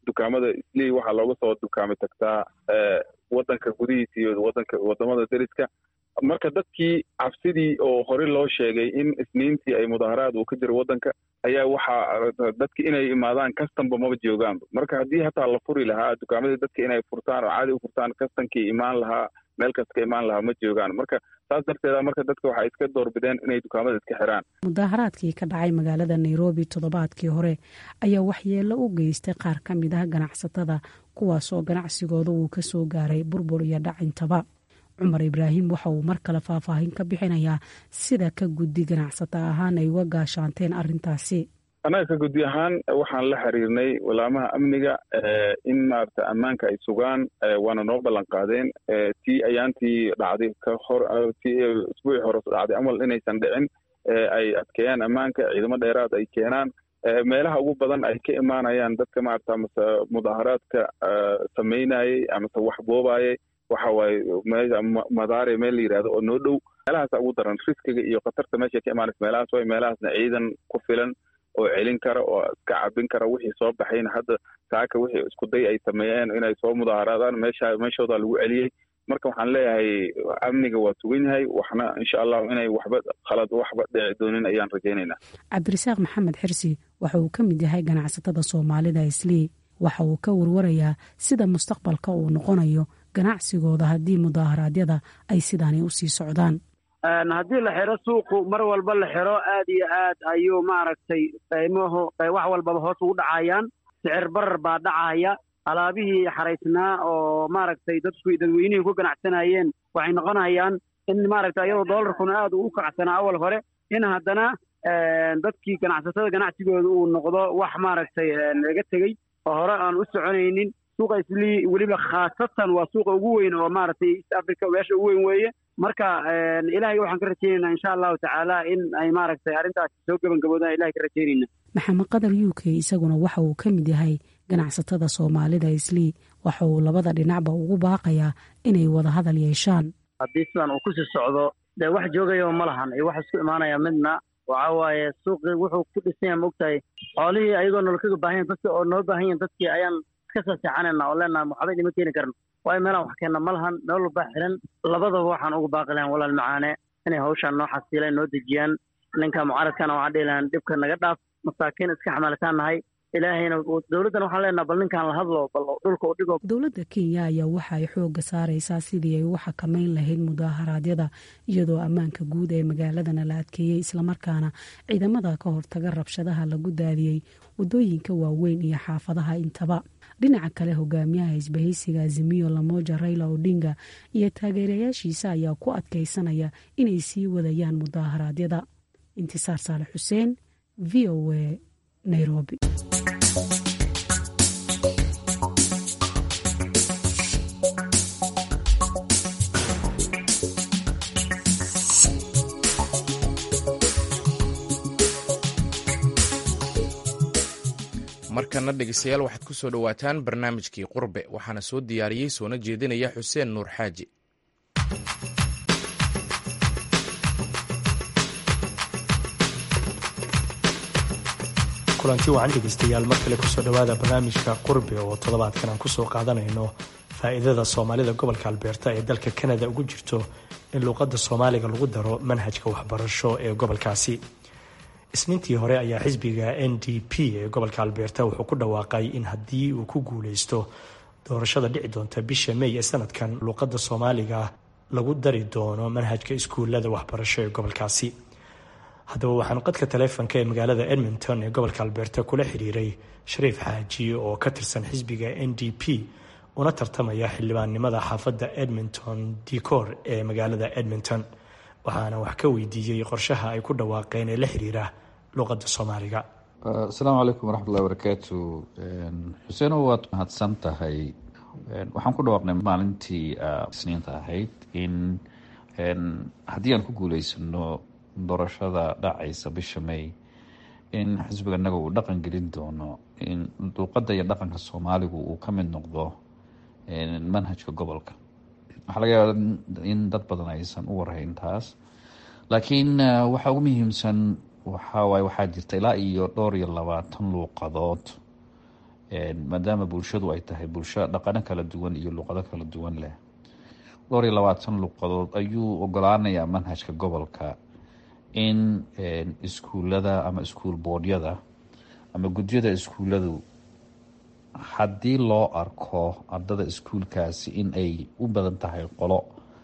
dukaamada islii waxaa looga soo dukaamay tagtaa wadanka gudihiisa iyo wadanka wadamada deriska marka dadkii cabsidii oo hore loo sheegay in isniintii ay mudaaharaad uu ka jiro wadanka ayaa waxaa dadki inay imaadaan kastanba maba joogaanba marka haddii hataa la furi lahaa dukaamadii dadka inay furtaan oo caadi u furtaan kastankii imaan lahaa meel kasta ka imaan lahaa ma joogaan marka saas darteeda marka dadka waxay iska doorbideen inay dukaamada iska xiraan mudaaharaadkii ka dhacay magaalada nairobi toddobaadkii hore ayaa waxyeello u geystay qaar ka mid ah ganacsatada kuwaasoo ganacsigooda uu ka soo gaaray burbur iyo dhacintaba cumar ibraahim waxa uu mar kale faahfaahin ka bixinayaa sida ka guddi ganacsata ahaan ay uga gaashaanteen arrintaasi annaga ka guddi ahaan waxaan la xiriirnay walaamaha amniga in maarata ammaanka ay sugaan waana noo ballan qaadeen tii ayaantii dhacday ka hor tii isbuucii hore dhacday amal inaysan dhicin ay adkeeyaan ammaanka ciidamo dheeraad ay keenaan meelaha ugu badan ay ka imaanayaan dadka maarata mase mudaaharaadka samaynayey amase wax boobayey waxa waaye madaare meel la yidhahdo oo noo dhow meelahaasa ugu daran riskiga iyo khatarta meesha ka imaanaysa meelahaas way meelahaasna ciidan ku filan oo celin kara oo iska cabin kara wixii soo baxayna hadda saaka wixii isku day ay sameeyeen inay soo mudaaharaadaan meesha meeshooda lagu celiyey marka waxaan leeyahay amniga waa sugan yahay waxna insha allahu inay waxba khalad waxba dhici doonin ayaan rajaynaynaa cabdirasaaq maxamed xirsi waxa uu ka mid yahay ganacsatada soomaalida islii waxa uu ka warwarayaa sida mustaqbalka uu noqonayo ganacsigooda haddii mudaaharaadyada ay sidaani usii socdaan haddii la xiro suuqu mar walba la xiro aad iyo aad ayuu maaragtay qiimahu wax walbaba hoos ugu dhacayaan sicir barar baa dhacaya alaabihii xaraysnaa oo maaragtay dadku dadweynihii ku ganacsanayeen waxay noqonayaan in maaragtay iyadoo doolarkuna aad uu u kacsanaa awal hore in haddana dadkii ganacsatada ganacsigooda uu noqdo wax maaragtay laga tegey oo hore aan u soconaynin suuqa islii weliba khaasatan waa suuqa ugu weyn oo maaragtay east africa meesha ugu weyn weeye marka ilaahay waxaan ka rajaynaynaa insha allahu tacaala in ay maaragtay arrintaasi soo gebangaboodaan ilahay ka rajaynayna maxamed qadar u k isaguna waxa uu ka mid yahay ganacsatada soomaalida islii waxa uu labada dhinacba ugu baaqayaa inay wada hadal yeeshaan haddii sidan uu kusii socdo dee wax joogayaba ma lahan iyo wax isku imaanaya midna waxa waaye suuqii wuxuu ku dhisan yahay maogtahay xoolihii ayagoo nol kaga baahan dadki oo noo baahan yahin dadkii ayaan iska soo seexanayna oo leenaha waxba idima keeni karno waayo meelaan wax keenna ma lahan meel walbaa xiran labadaba waxaan uga baaqi lahan walaal macaane inay hawshaan noo xasiilaan noo dejiyaan ninka mucaaradkana waxaan dhihi lahan dhibka naga dhaaf masaakiin iska xamaalitaan nahay ilaahayna dowladdan waxaan leenaha bal ninkaan la hadlo bal dhulka u dhigo dowladda kenya ayaa waxa ay xoogga saaraysaa sidii ay u xakamayn lahayd mudaaharaadyada iyadoo ammaanka guud ee magaaladana la adkeeyey islamarkaana ciidamada ka hortaga rabshadaha lagu daadiyey wadooyinka waaweyn iyo xaafadaha intaba dhinaca kale hogaamiyaha isbahaysiga azimiyo lamoja raila odinga iyo taageerayaashiisa ayaa ku adkaysanaya inay sii wadayaan mudaaharaadyada intisaar saale xuseen v o a nairobi markana dhegeystayaal waxaad ku soo dhowaataan barnaamijkii qurbe waxaana soo diyaariyey soona jeedinaya xuseen nuur xaaji kulanti wacan dhegeystayaal mar kale kusoo dhowaada barnaamijka qurbe oo toddobaadkan aan kusoo qaadanayno faa'iidada soomaalida gobolka albeerta ee dalka kanada ugu jirto in luuqadda soomaaliga lagu daro manhajka waxbarasho ee gobolkaasi isniintii hore ayaa xisbiga n d p ee gobolka albeerta wuxuu ku dhawaaqay in haddii uu ku guuleysto doorashada dhici doonta bisha may ee sanadkan luuqadda soomaaliga lagu dari doono manhajka iskuulada waxbarasho ee gobolkaasi haddaba waxaan qadka taleefonka ee magaalada edmonton ee gobolka albeerta kula xiriiray shariif xaaji oo ka tirsan xisbiga n d p una tartamaya xildhibaannimada xaafadda edmonton decor ee magaalada edmonton waxaana wax ka weydiiyey qorshaha ay ku dhawaaqeen ee la xiriira luuqadda soomaaliga asalaamu calaykum waraxmatullahi barakaatu xuseeno waad mahadsan tahay waxaan ku dhawaaqnay maalintii isniinta ahayd in haddii aan ku guuleysano doorashada dhacaysa bisha may in xisbiga inaga uu dhaqan gelin doono in luuqadda iyo dhaqanka soomaaligu uu ka mid noqdo manhajka gobolka waxaa laga yaaba in dad badan aysan u warhayn taas laakiin waxaa ugu muhiimsan waxawaaye waxaa jirta ilaa iyo dhowr iyo labaatan luuqadood maadaama bulshadu ay tahay bulsho dhaqano kala duwan iyo luqado kala duwan leh dhowr iyo labaatan luqadood ayuu ogolaanayaa manhajka gobolka in iskuulada ama iskuul boodhyada ama gudyada iskuuladu haddii loo arko ardada iskuulkaasi in ay u badan tahay qolo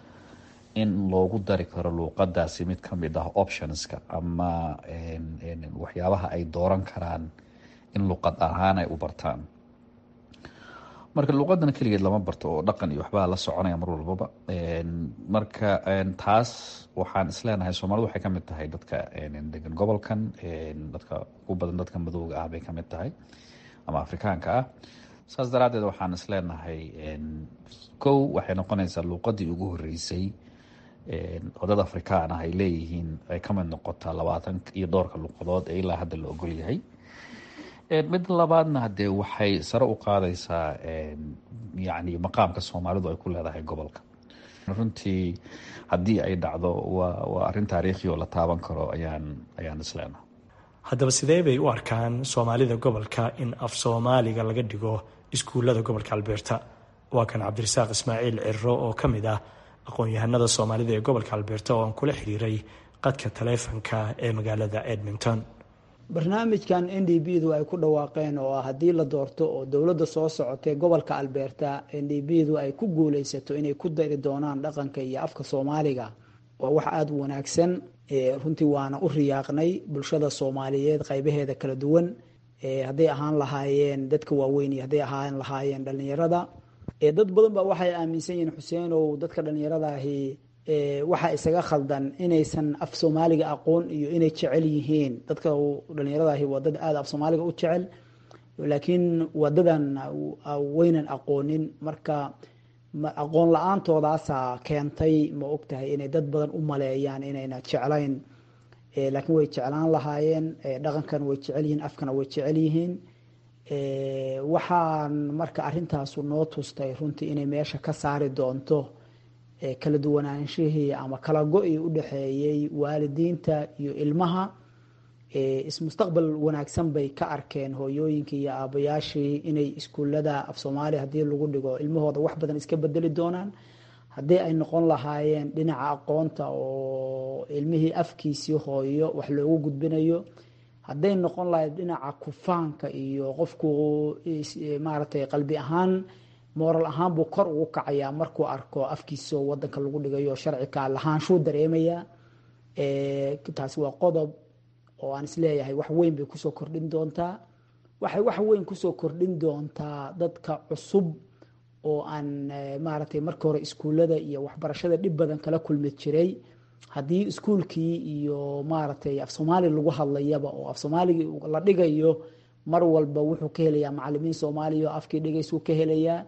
in loogu dari karo luuqadaasi mid ka mid ah optionska ama waxyaabaha ay dooran karaan in luuqad ahaan ay u bartaan marka luuqadana keligeed lama barto oo dhaqan iyo waxbaa la soconaya mar walbaba marka taas waxaan isleenahay soomaalidu waxay kamid tahay dadka degan gobolkan dadka ugu badan dadka madowga ah bay kamid tahay ama afrikaanka ah saas daraadeed waxaan isleenahay kow waxay noqonaysaa luuqadii ugu horeysay oo dad afrikaan ah ay leeyihiin ay kamid noqotaa labaatan iyo dhowrka luuqadood ee ilaa hadda la ogol yahay mid labaadna hadee waxay sare u qaadaysaa yani maqaamka soomaalidu ay ku leedahay gobolka runtii haddii ay dhacdo waa waa arrin taariikhi oo la taaban karo ayaan ayaan isleenaha haddaba sidee bay u arkaan soomaalida gobolka in af soomaaliga laga dhigo iskuullada gobolka albeerta waa kan cabdirasaaq ismaaciil ciro oo ka mid ah aqoon-yahanada soomaalida ee gobolka albeerta oo aan kula xiriiray qadka taleefanka ee magaalada edmonton barnaamijkan n d b du ay ku dhawaaqeen oo ah haddii la doorto oo dowladda soo socotay gobolka albeerta n d b du ay ku guuleysato inay ku dari doonaan dhaqanka iyo afka soomaaliga waa wax aada u wanaagsan runtii waana u riyaaqnay bulshada soomaaliyeed qaybaheeda kala duwan hadday ahaan lahaayeen dadka waaweyn iyo hadday ahaan lahaayeen dhalinyarada dad badan ba waxay aaminsan yihiin xuseenow dadka dhalinyarada ahi waxaa isaga khaldan inaysan af soomaaliga aqoon iyo inay jecel yihiin dadka dhalinyarada ahi waa dad aada af soomaaliga u jecel laakiin wadadan waynan aqoonin marka aqoon la-aantoodaasa keentay ma ogtahay inay dad badan u maleeyaan inayna jeclayn laakiin way jeclaan lahaayeen dhaqankan way jecel yihiin afkana way jecel yihiin waxaan marka arintaasu noo tustay runtii inay meesha ka saari doonto kala duwanaanshihii ama kala go-ii u dhexeeyey waalidiinta iyo ilmaha ismustaqbal wanaagsan bay ka arkeen hooyooyinkii iyo aabayaashii inay iskuullada af soomaaliya haddii lagu dhigo ilmahooda wax badan iska bedeli doonaan haddii ay noqon lahaayeen dhinaca aqoonta oo ilmihii afkiisii hooyo wax loogu gudbinayo hadday noqon lahayd dhinaca kufaanka iyo qofku maaragtay qalbi ahaan mooral ahaan buu kor ugu kacayaa markuu arko afkiisao wadanka lagu dhigayo sharcika lahaanshuu dareemayaa taasi waa qodob oo aan isleeyahay wax weyn bay kusoo kordhin doontaa waxay wax weyn kusoo kordhin doontaa dadka cusub oo aan maaragtay marka hore iskuullada iyo waxbarashada dhib badan kala kulmi jiray haddii iskuulkii iyo maaragtay af soomaali lagu hadlayaba oo af soomaaligii la dhigayo mar walba wuxuu ka helayaa macalimiin soomaaliya oo afkii dhigaysuu ka helayaa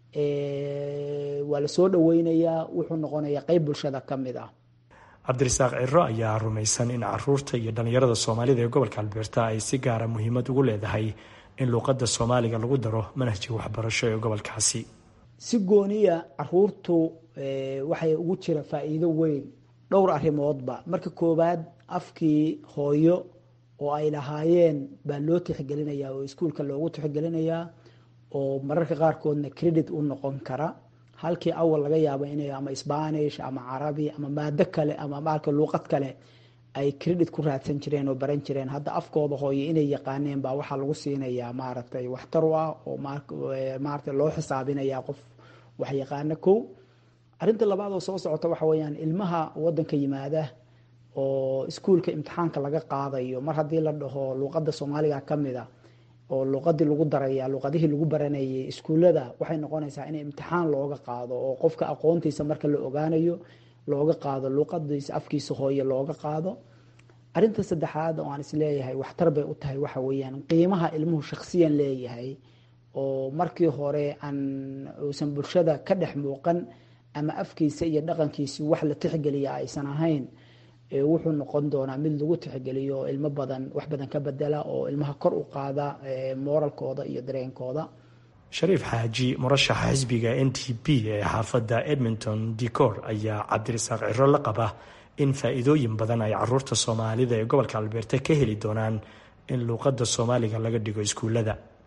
waa lasoo dhaweynayaa wuxuu noqonayaa qeyb bulshada ka mid ah cabdirasaaq ciro ayaa rumaysan in caruurta iyo dhalinyarada soomaalida ee gobolka albeerta ay si gaara muhiimad ugu leedahay in luuqadda soomaaliga lagu daro manhajka waxbarasho ee gobolkaasi si gooniya caruurtu waxay ugu jira faa-iido weyn dhowr arrimoodba marka koowaad afkii hooyo oo ay lahaayeen baa loo tixgelinayaa oo iskuulka loogu tixgelinayaa oo mararka qaarkoodna credit u noqon kara halkii awal laga yaabo inay ama spanish ama carabi ama maado kale ama marka luuqad kale ay credit ku raadsan jireen oo baran jireen hadda afkooda hooye inay yaqaaneen baa waxaa lagu siinayaa maaragtay waxtar u ah oo maaragtay loo xisaabinayaa qof wax yaqaana kow arrinta labaad oo soo socota waxa weeyaan ilmaha wadanka yimaada oo iskuulka imtixaanka laga qaadayo mar haddii la dhaho luuqadda soomaaliga ka mid a oo luuqadii lagu daraya luuqadihii lagu baranayay iskuullada waxay noqonaysaa in imtixaan looga qaado oo qofka aqoontiisa marka la ogaanayo looga qaado luuqadiisa afkiisa hooye looga qaado arinta saddexaad oo aan isleeyahay waxtar bay u tahay waxa weeyaan qiimaha ilmuhu shakhsiyan leeyahay oo markii hore aan uusan bulshada ka dhex muuqan ama afkiisa iyo dhaqankiisi wax la tixgeliya aysan ahayn wuxuu noqon doonaa mid lagu tixgeliyo oo ilmo badan wax badan ka bedela oo ilmaha kor u qaada mooralkooda iyo dareenkooda shariif xaaji murashaxa xisbiga n t p ee xaafadda edmonton decor ayaa cabdirasaaq ciro la qaba in faa-iidooyin badan ay caruurta soomaalida ee gobolka albeerta ka heli doonaan in luuqadda soomaaliga laga dhigo iskuullada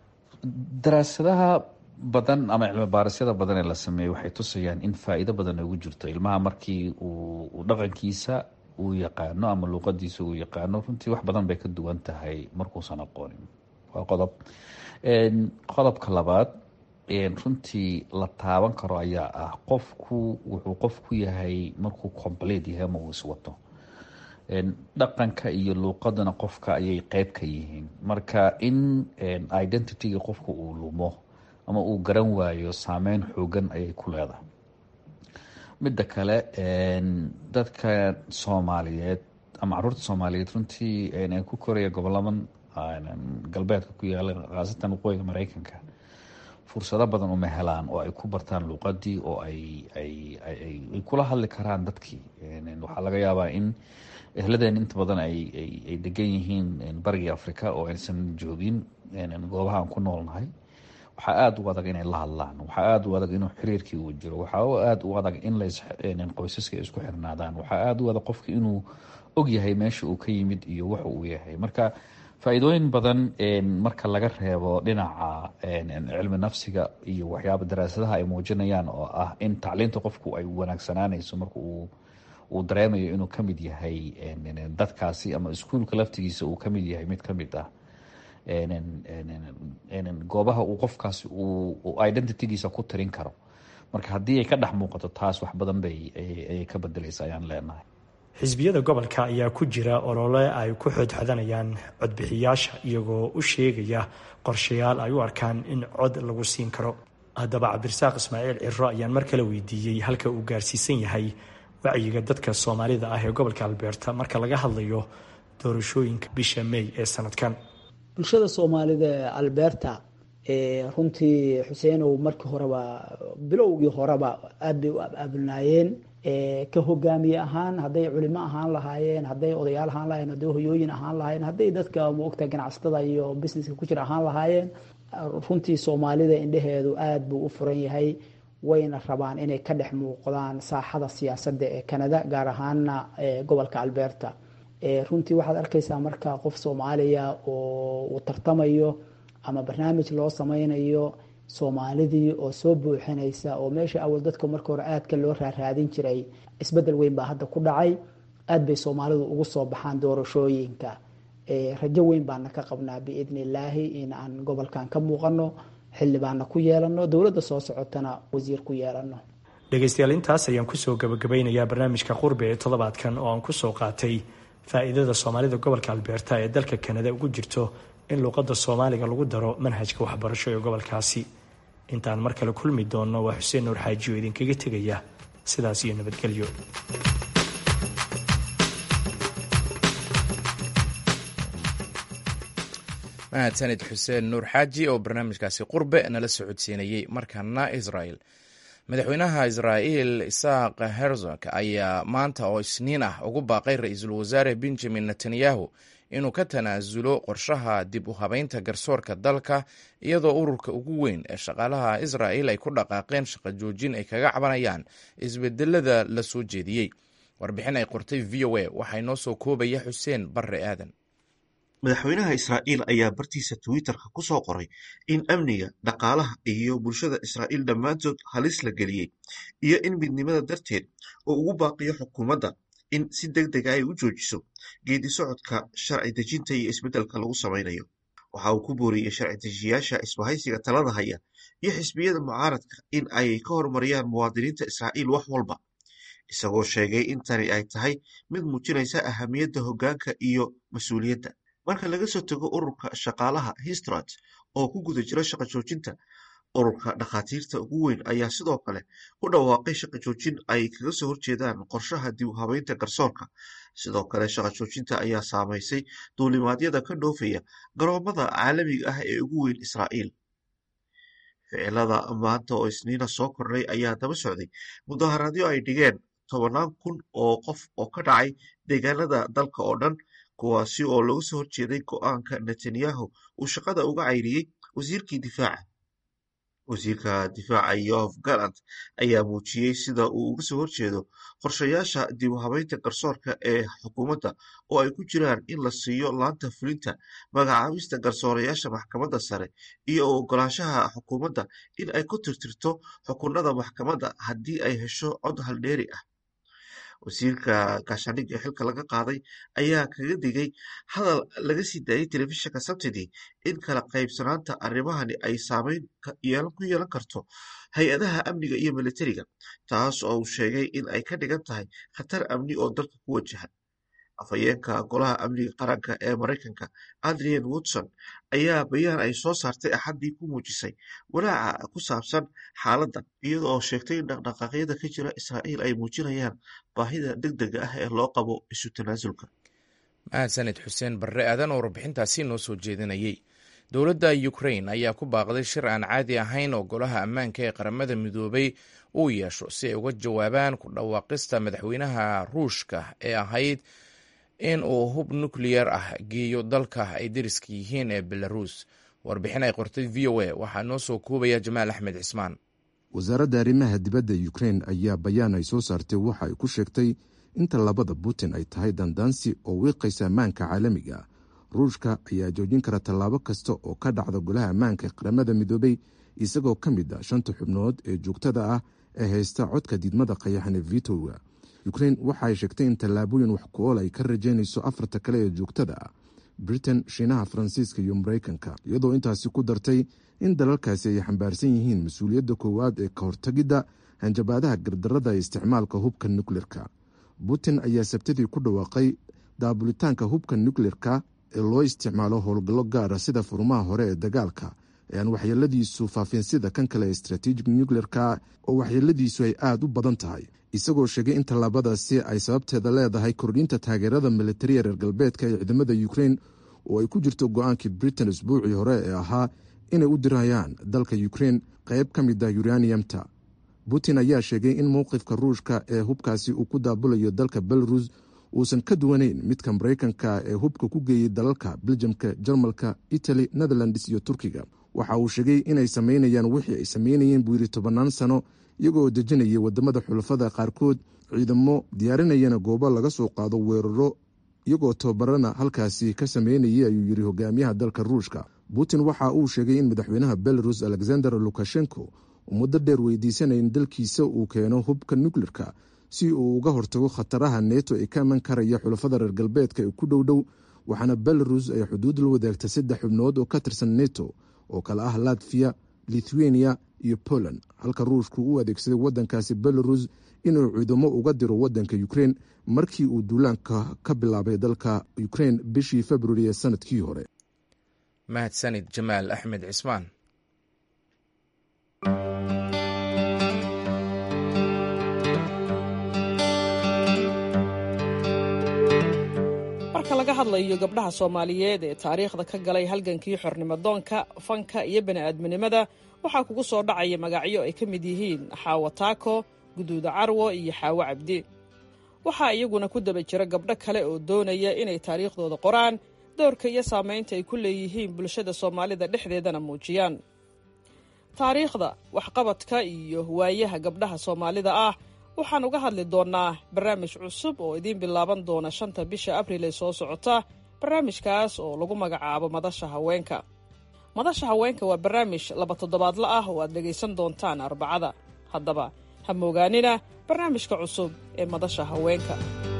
daraasadaha badan ama cilmi baarisyada badan ee la sameeyey waxay tusayaan in faa-iido badan ugu jirto ilmaha markii uu dhaqankiisa uu yaqaano ama luuqadiisa uu yaqaano runtii wax badan bay ka duwan tahay markuusan aqoonin waa qodob qodobka labaad runtii la taaban karo ayaa ah qofku wuxuu qof ku yahay markuu complete yahay ama uu iswato dhaqanka iyo luuqadana qofka ayay qeyb ka yihiin marka in identityga qofka uu lumo ama uu garan waayo saameyn xoogan ayay ku leedahay midda kale dadka soomaaliyeed ama caruurta soomaaliyeed runtii ku koraya goboladan galbeedka ku yaala khaasatan waqooyiga mareykanka fursado badan uma helaan oo ay ku bartaan luuqadii oo ay kula hadli karaan dadkii waxaa laga yaabaa in ehladeen inta badan ay degan yihiin barigii africa oo aysan joogin goobaha aan ku noolnahay waxaa aada u adag inay la hadlaan waxaa aada u adag inuu xiriirkii uu jiro waxaa aada u adag in qoysaska isku xirnaadaan waxaa aada u adag qofka inuu og yahay meesha uu ka yimid iyo waxa uu yahay marka faa-iidooyin badan marka laga reebo dhinaca cilmi nafsiga iyo waxyaaba daraasadaha ay muujinayaan oo ah in tacliinta qofku ay wanaagsanaanayso marka uu uu dareemayo inuu kamid yahay dadkaasi ama iskuulka laftigiisa uu kamid yahay mid kamid ah goobaha uu qofkaasi uu identitygiisa ku tirin karo marka haddii ay ka dhex muuqato taas wax badan bay ayay ka bedelaysa ayaan leenahay xisbiyada gobolka ayaa ku jira olole ay ku xoodxodanayaan codbixiyaasha iyagoo u sheegaya qorshayaal ay u arkaan in cod lagu siin karo haddaba cabdirasaaq ismaaciil ciro ayaan mar kale weydiiyey halka uu gaarsiisan yahay wacyiga dadka soomaalida ah ee gobolka albeerta marka laga hadlayo doorashooyinka bisha may ee sanadkan bulshada soomaalida ee albeerta runtii xuseenow markii horeba bilowgii horeba aad bay u ababulnaayeen ka hogaamiye ahaan hadday culimo ahaan lahaayeen hadday odayaal ahaan lahayen hadday hoyooyin ahaan lahaayeen hadday dadka maogta ganacsatada iyo businesska ku jira ahaan lahaayeen runtii soomaalida indheheedu aada buu u furan yahay wayna rabaan inay ka dhex muuqdaan saaxada siyaasadda ee canada gaar ahaana gobolka albeerta runtii waxaad arkaysaa marka qof soomaaliya oo uu tartamayo ama barnaamij loo sameynayo soomaalidii oo soo buuxinaysa oo meesha awal dadka marka hore aadka loo raaraadin jiray isbedel weyn baa hadda ku dhacay aad bay soomaalidu ugu soo baxaan doorashooyinka rajo weyn baana ka qabnaa biidni illaahi in aan gobolkan ka muuqano xildhibaana ku yeelano dowladda soo socotana wasiir ku yeelano dhegaystayaal intaas ayaan kusoo gabagabeynayaa barnaamijka qurbe ee toddobaadkan oo aan kusoo qaatay faa-iidada soomaalida gobolka albeerta ee dalka kanada ugu jirto in luuqadda soomaaliga lagu daro manhajka waxbarasho ee gobolkaasi intaan mar kale kulmi doonno waa xuseen nuur xaaji oo idinkaga tegaya sidaas iyo nabadgelyo mahadsanid xuseen nuur xaaji oo barnaamijkaasi qurbe nala socodsiinayey markana israel madaxweynaha israa'iil isaaq herzog ayaa maanta oo isniin ah ugu baaqay ra-iisul wasaare benjamin netanyahu inuu ka tanaasulo qorshaha dib u habeynta garsoorka dalka iyadoo ururka ugu weyn ee shaqaalaha israa'il ay ku dhaqaaqeen shaqo joojin ay kaga cabanayaan isbedelada la soo jeediyey warbixin ay qortay v o a waxaa inoo soo koobaya xuseen barre aadan madaxweynaha israa'iil ayaa bartiisa twitterka ku soo qoray in amniga dhaqaalaha iyo bulshada israa'iil dhammaantood halis la geliyey iyo in midnimada darteed uu ugu baaqiyo xukuumadda in si deg dega ay u joojiso geedi socodka sharci dejinta iyo isbeddelka lagu samaynayo waxa uu ku booriyey sharci dejiyaasha isbahaysiga talada haya iyo xisbiyada mucaaradka in ay ka horumariyaan muwaadiniinta israa'iil wax walba isagoo sheegay in tani ay tahay mid muujinaysa ahamiyadda hoggaanka iyo mas-uuliyadda marka laga soo tago ururka shaqaalaha histrat oo ku guda jira shaqo joojinta ururka dhakhaatiirta ugu weyn ayaa sidoo kale ku dhawaaqay shaqo joojin ay kaga soo horjeedaan qorshaha dib u habeynta garsoorka sidoo kale shaqo joojinta ayaa saamaysay duulimaadyada ka dhoofaya garoomada caalamiga ah ee ugu weyn israa'iil ficilada maanta oo isniina soo kordhay ayaa daba socday mudaharaadyo ay dhigeen tobannaan kun oo qof oo ka dhacay deegaanada dalka oo dhan kuwaasi oo laga soo horjeeday go'aanka netanyahu uu shaqada uga cayriyey wasiirkii difaaca wasiirka difaaca yof galant ayaa muujiyey sida uu uga soo horjeedo qorshayaasha dib u habeynta garsoorka ee xukuumadda oo ay ku jiraan in la siiyo laanta fulinta magacaabista garsoorayaasha maxkamadda sare iyo u ogolaanshaha xukuumadda in ay ku tirtirto xukunada maxkamadda haddii ay hesho cod haldheeri ah wasiirka gaashaandhigga xilka laga qaaday ayaa kaga digay hadal laga sii daayey telefishinka sabtidii in kala qaybsanaanta arrimahani ay saameyn ku yeelan karto hay-adaha amniga iyo militariga taas oo uu sheegay in ay ka dhigan tahay khatar amni oo dalka ku wajahan afhayeenka golaha amniga qaranka ee maraykanka adrian woodson ayaa bayaan ay soo saartay axaddii ku muujisay walaaca ku saabsan xaaladda iyada oo sheegtay in dhaqdhaqaaqyada ka jira israa'iil ay muujinayaan baahida deg dega ah ee loo qabo isu tanaasulka mahadsaned xuseen barre aadan oo warbixintaasi noo soo jeedinayey dowladda ukrain ayaa ku baaqday shir aan caadi ahayn oo golaha ammaanka ee qaramada midoobay uu yeesho si ay uga jawaabaan ku dhawaaqista madaxweynaha ruushka ee ahayd in uu hub nukleyar ah geeyo dalka ay deriska yihiin ee belaruus warbixin ay qortay v o a waxaa noo soo koobaya jamaal axmed cismaan wasaaradda arrimaha dibadda ukrein ayaa bayaan ay soo saartay waxa ay ku sheegtay inta labada putin ay tahay dandaansi oo wiiqaysa ammaanka caalamiga ruushka ayaa joojin kara tallaabo kasta oo ka dhacda golaha ammaanka qaramada midoobay isagoo ka mid a shanta xubnood ee joogtada ah ee haysta codka diidmada qayaxan ee vitoga ukrein waxa ay sheegtay in tallaabooyin wax ku ool ay ka rajaynayso afarta kale ee joogtada ah britain shiinaha faransiiska iyo maraykanka iyadoo intaasi ku dartay in dalalkaasi ay xambaarsan yihiin mas-uuliyadda koowaad ee ka hortagidda hanjabaadaha gardarada ee isticmaalka hubka nukleerka putin ayaa sabtadii ku dhawaaqay daabulitaanka hubka nukleerka ee loo isticmaalo howlgallo gaara sida furmaha hore ee dagaalka ee aan waxyeeladiisu faafin sida kan kale ee strategic nucleerka oo waxyeeladiisu ay aada u badan tahay isagoo sheegay in tallaabadaasi ay sababteeda leedahay kordhinta taageerada militariya reer galbeedka ee ciidamada ukrein oo ay ku jirto go-aankii britain isbuucii hore ee ahaa inay u dirayaan dalka ukrein qayb ka mid ah uraniumta putin ayaa sheegay in mowqifka ruushka ee hubkaasi uu ku daabulayo dalka belarus uusan ka duwanayn midka maraykanka ee hubka ku geeyey dalalka beljamka jarmalka italy netherlands iyo turkiga waxa uu sheegay inay samaynayaan wixii ay samaynayeen buu yidhi tobannaan sano iyagoo dejinaya wadamada xulafada qaarkood ciidamo diyaarinayana goobo laga soo qaado weeraro iyagoo tababarana halkaasi ka sameynayay ayuu yidhi hogaamiyaha dalka ruushka putin waxa uu sheegay in madaxweynaha belarus alexander lukashenko uu muddo dheer weydiisanaya in dalkiisa uu keeno hubka nukleerka si uu uga hortago khataraha neto ee ka iman karaya xulafada reer galbeedka ee ku dhow dhow waxaana belarus ay xuduud la wadaagta saddex xubnood oo ka tirsan neto oo kale ah latviya lithuania iyo poland halka ruushku u adeegsaday wadankaasi belarus inuu ciidamo uga diro wadanka ukrein markii uu duulaanka ka bilaabay dalka ukrein bishii februari ee sanadkii hore mahadsanid jamaal axmed cismaan marka laga hadlayo gabdhaha soomaaliyeed ee taariikhda ka galay halgankii xornimodoonka fanka iyo bani'aadminimada waxaa kugu soo dhacaya magacyo ay ka mid yihiin xaawo taako guduuda carwo iyo xaawo cabdi waxaa iyaguna ku daba jira gabdho kale oo doonaya inay taariikhdooda qoraan doorka iyo saamaynta ay ku leeyihiin bulshada soomaalida dhexdeedana muujiyaan taariikhda waxqabadka iyo waayaha gabdhaha soomaalida ah waxaan uga hadli doonnaa barnaamij cusub oo idiin bilaaban doona shanta bisha abriil ee soo socota barnaamijkaas oo lagu magacaabo madasha haweenka madasha haweenka waa barnaamij laba toddobaadla ah oo aad dhegaysan doontaan arbacada haddaba ha moogaanina barnaamijka cusub ee madasha haweenka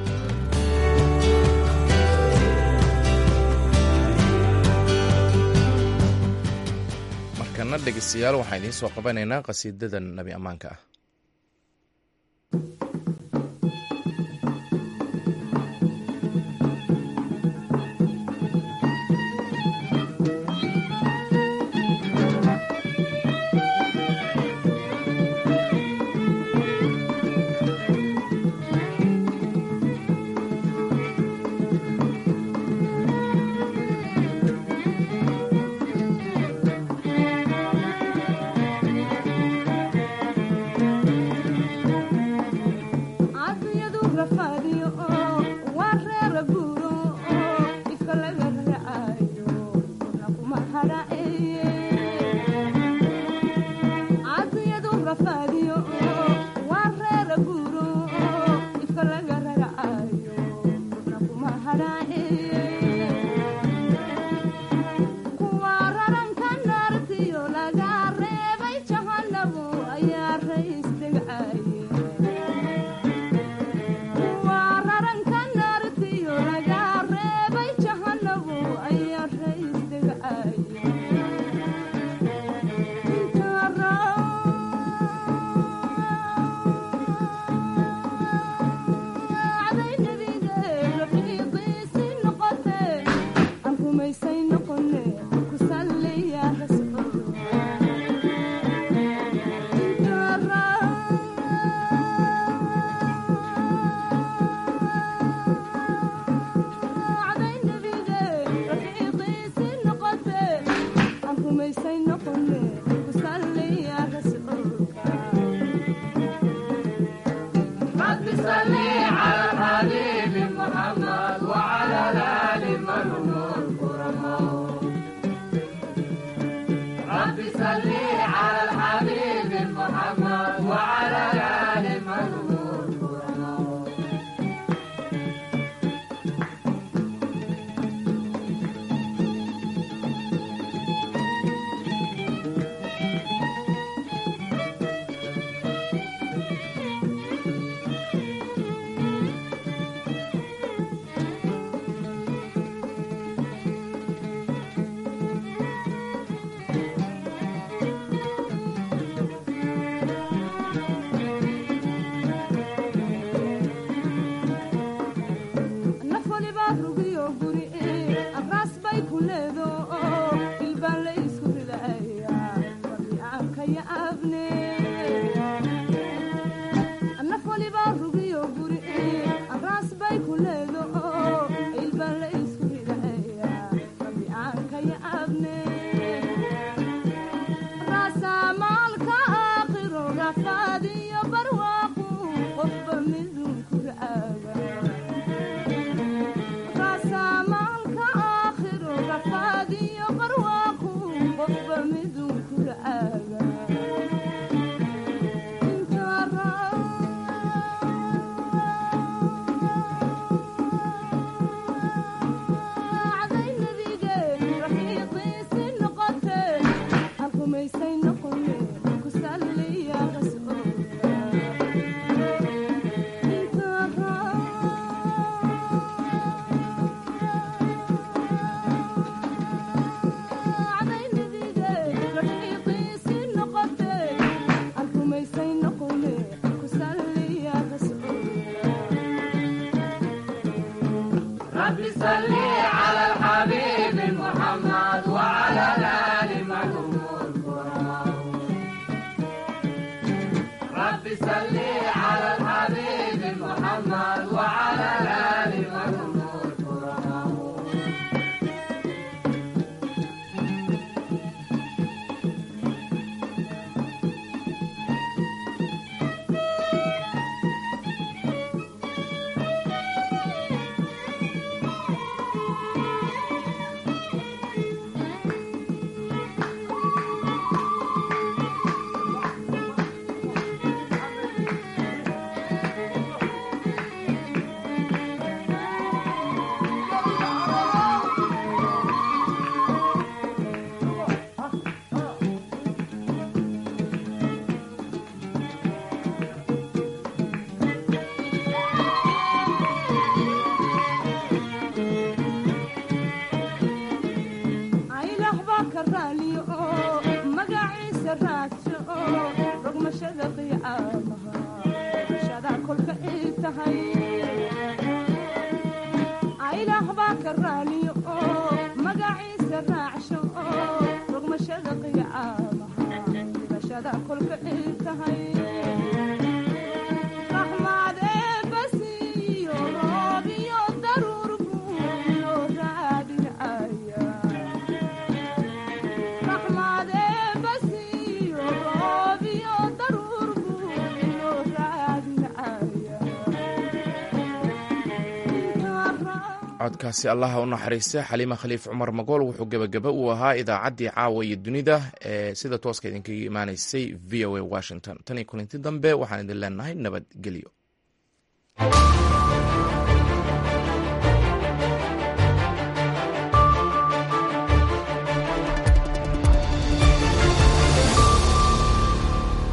markana dhegeystayaal waxaan idiin soo qabanaynaa qhasiidada nabi ammaanka ah codkaasi allaha u naxariista xaliima khaliif cumar magool wuxuu gebagaba uu ahaa idaacaddii caawa iyo dunida ee sida tooska idinkaga imaanaysay v o a washington tan iyo kulinti dambe waxaan idin leenahay nabadgelyo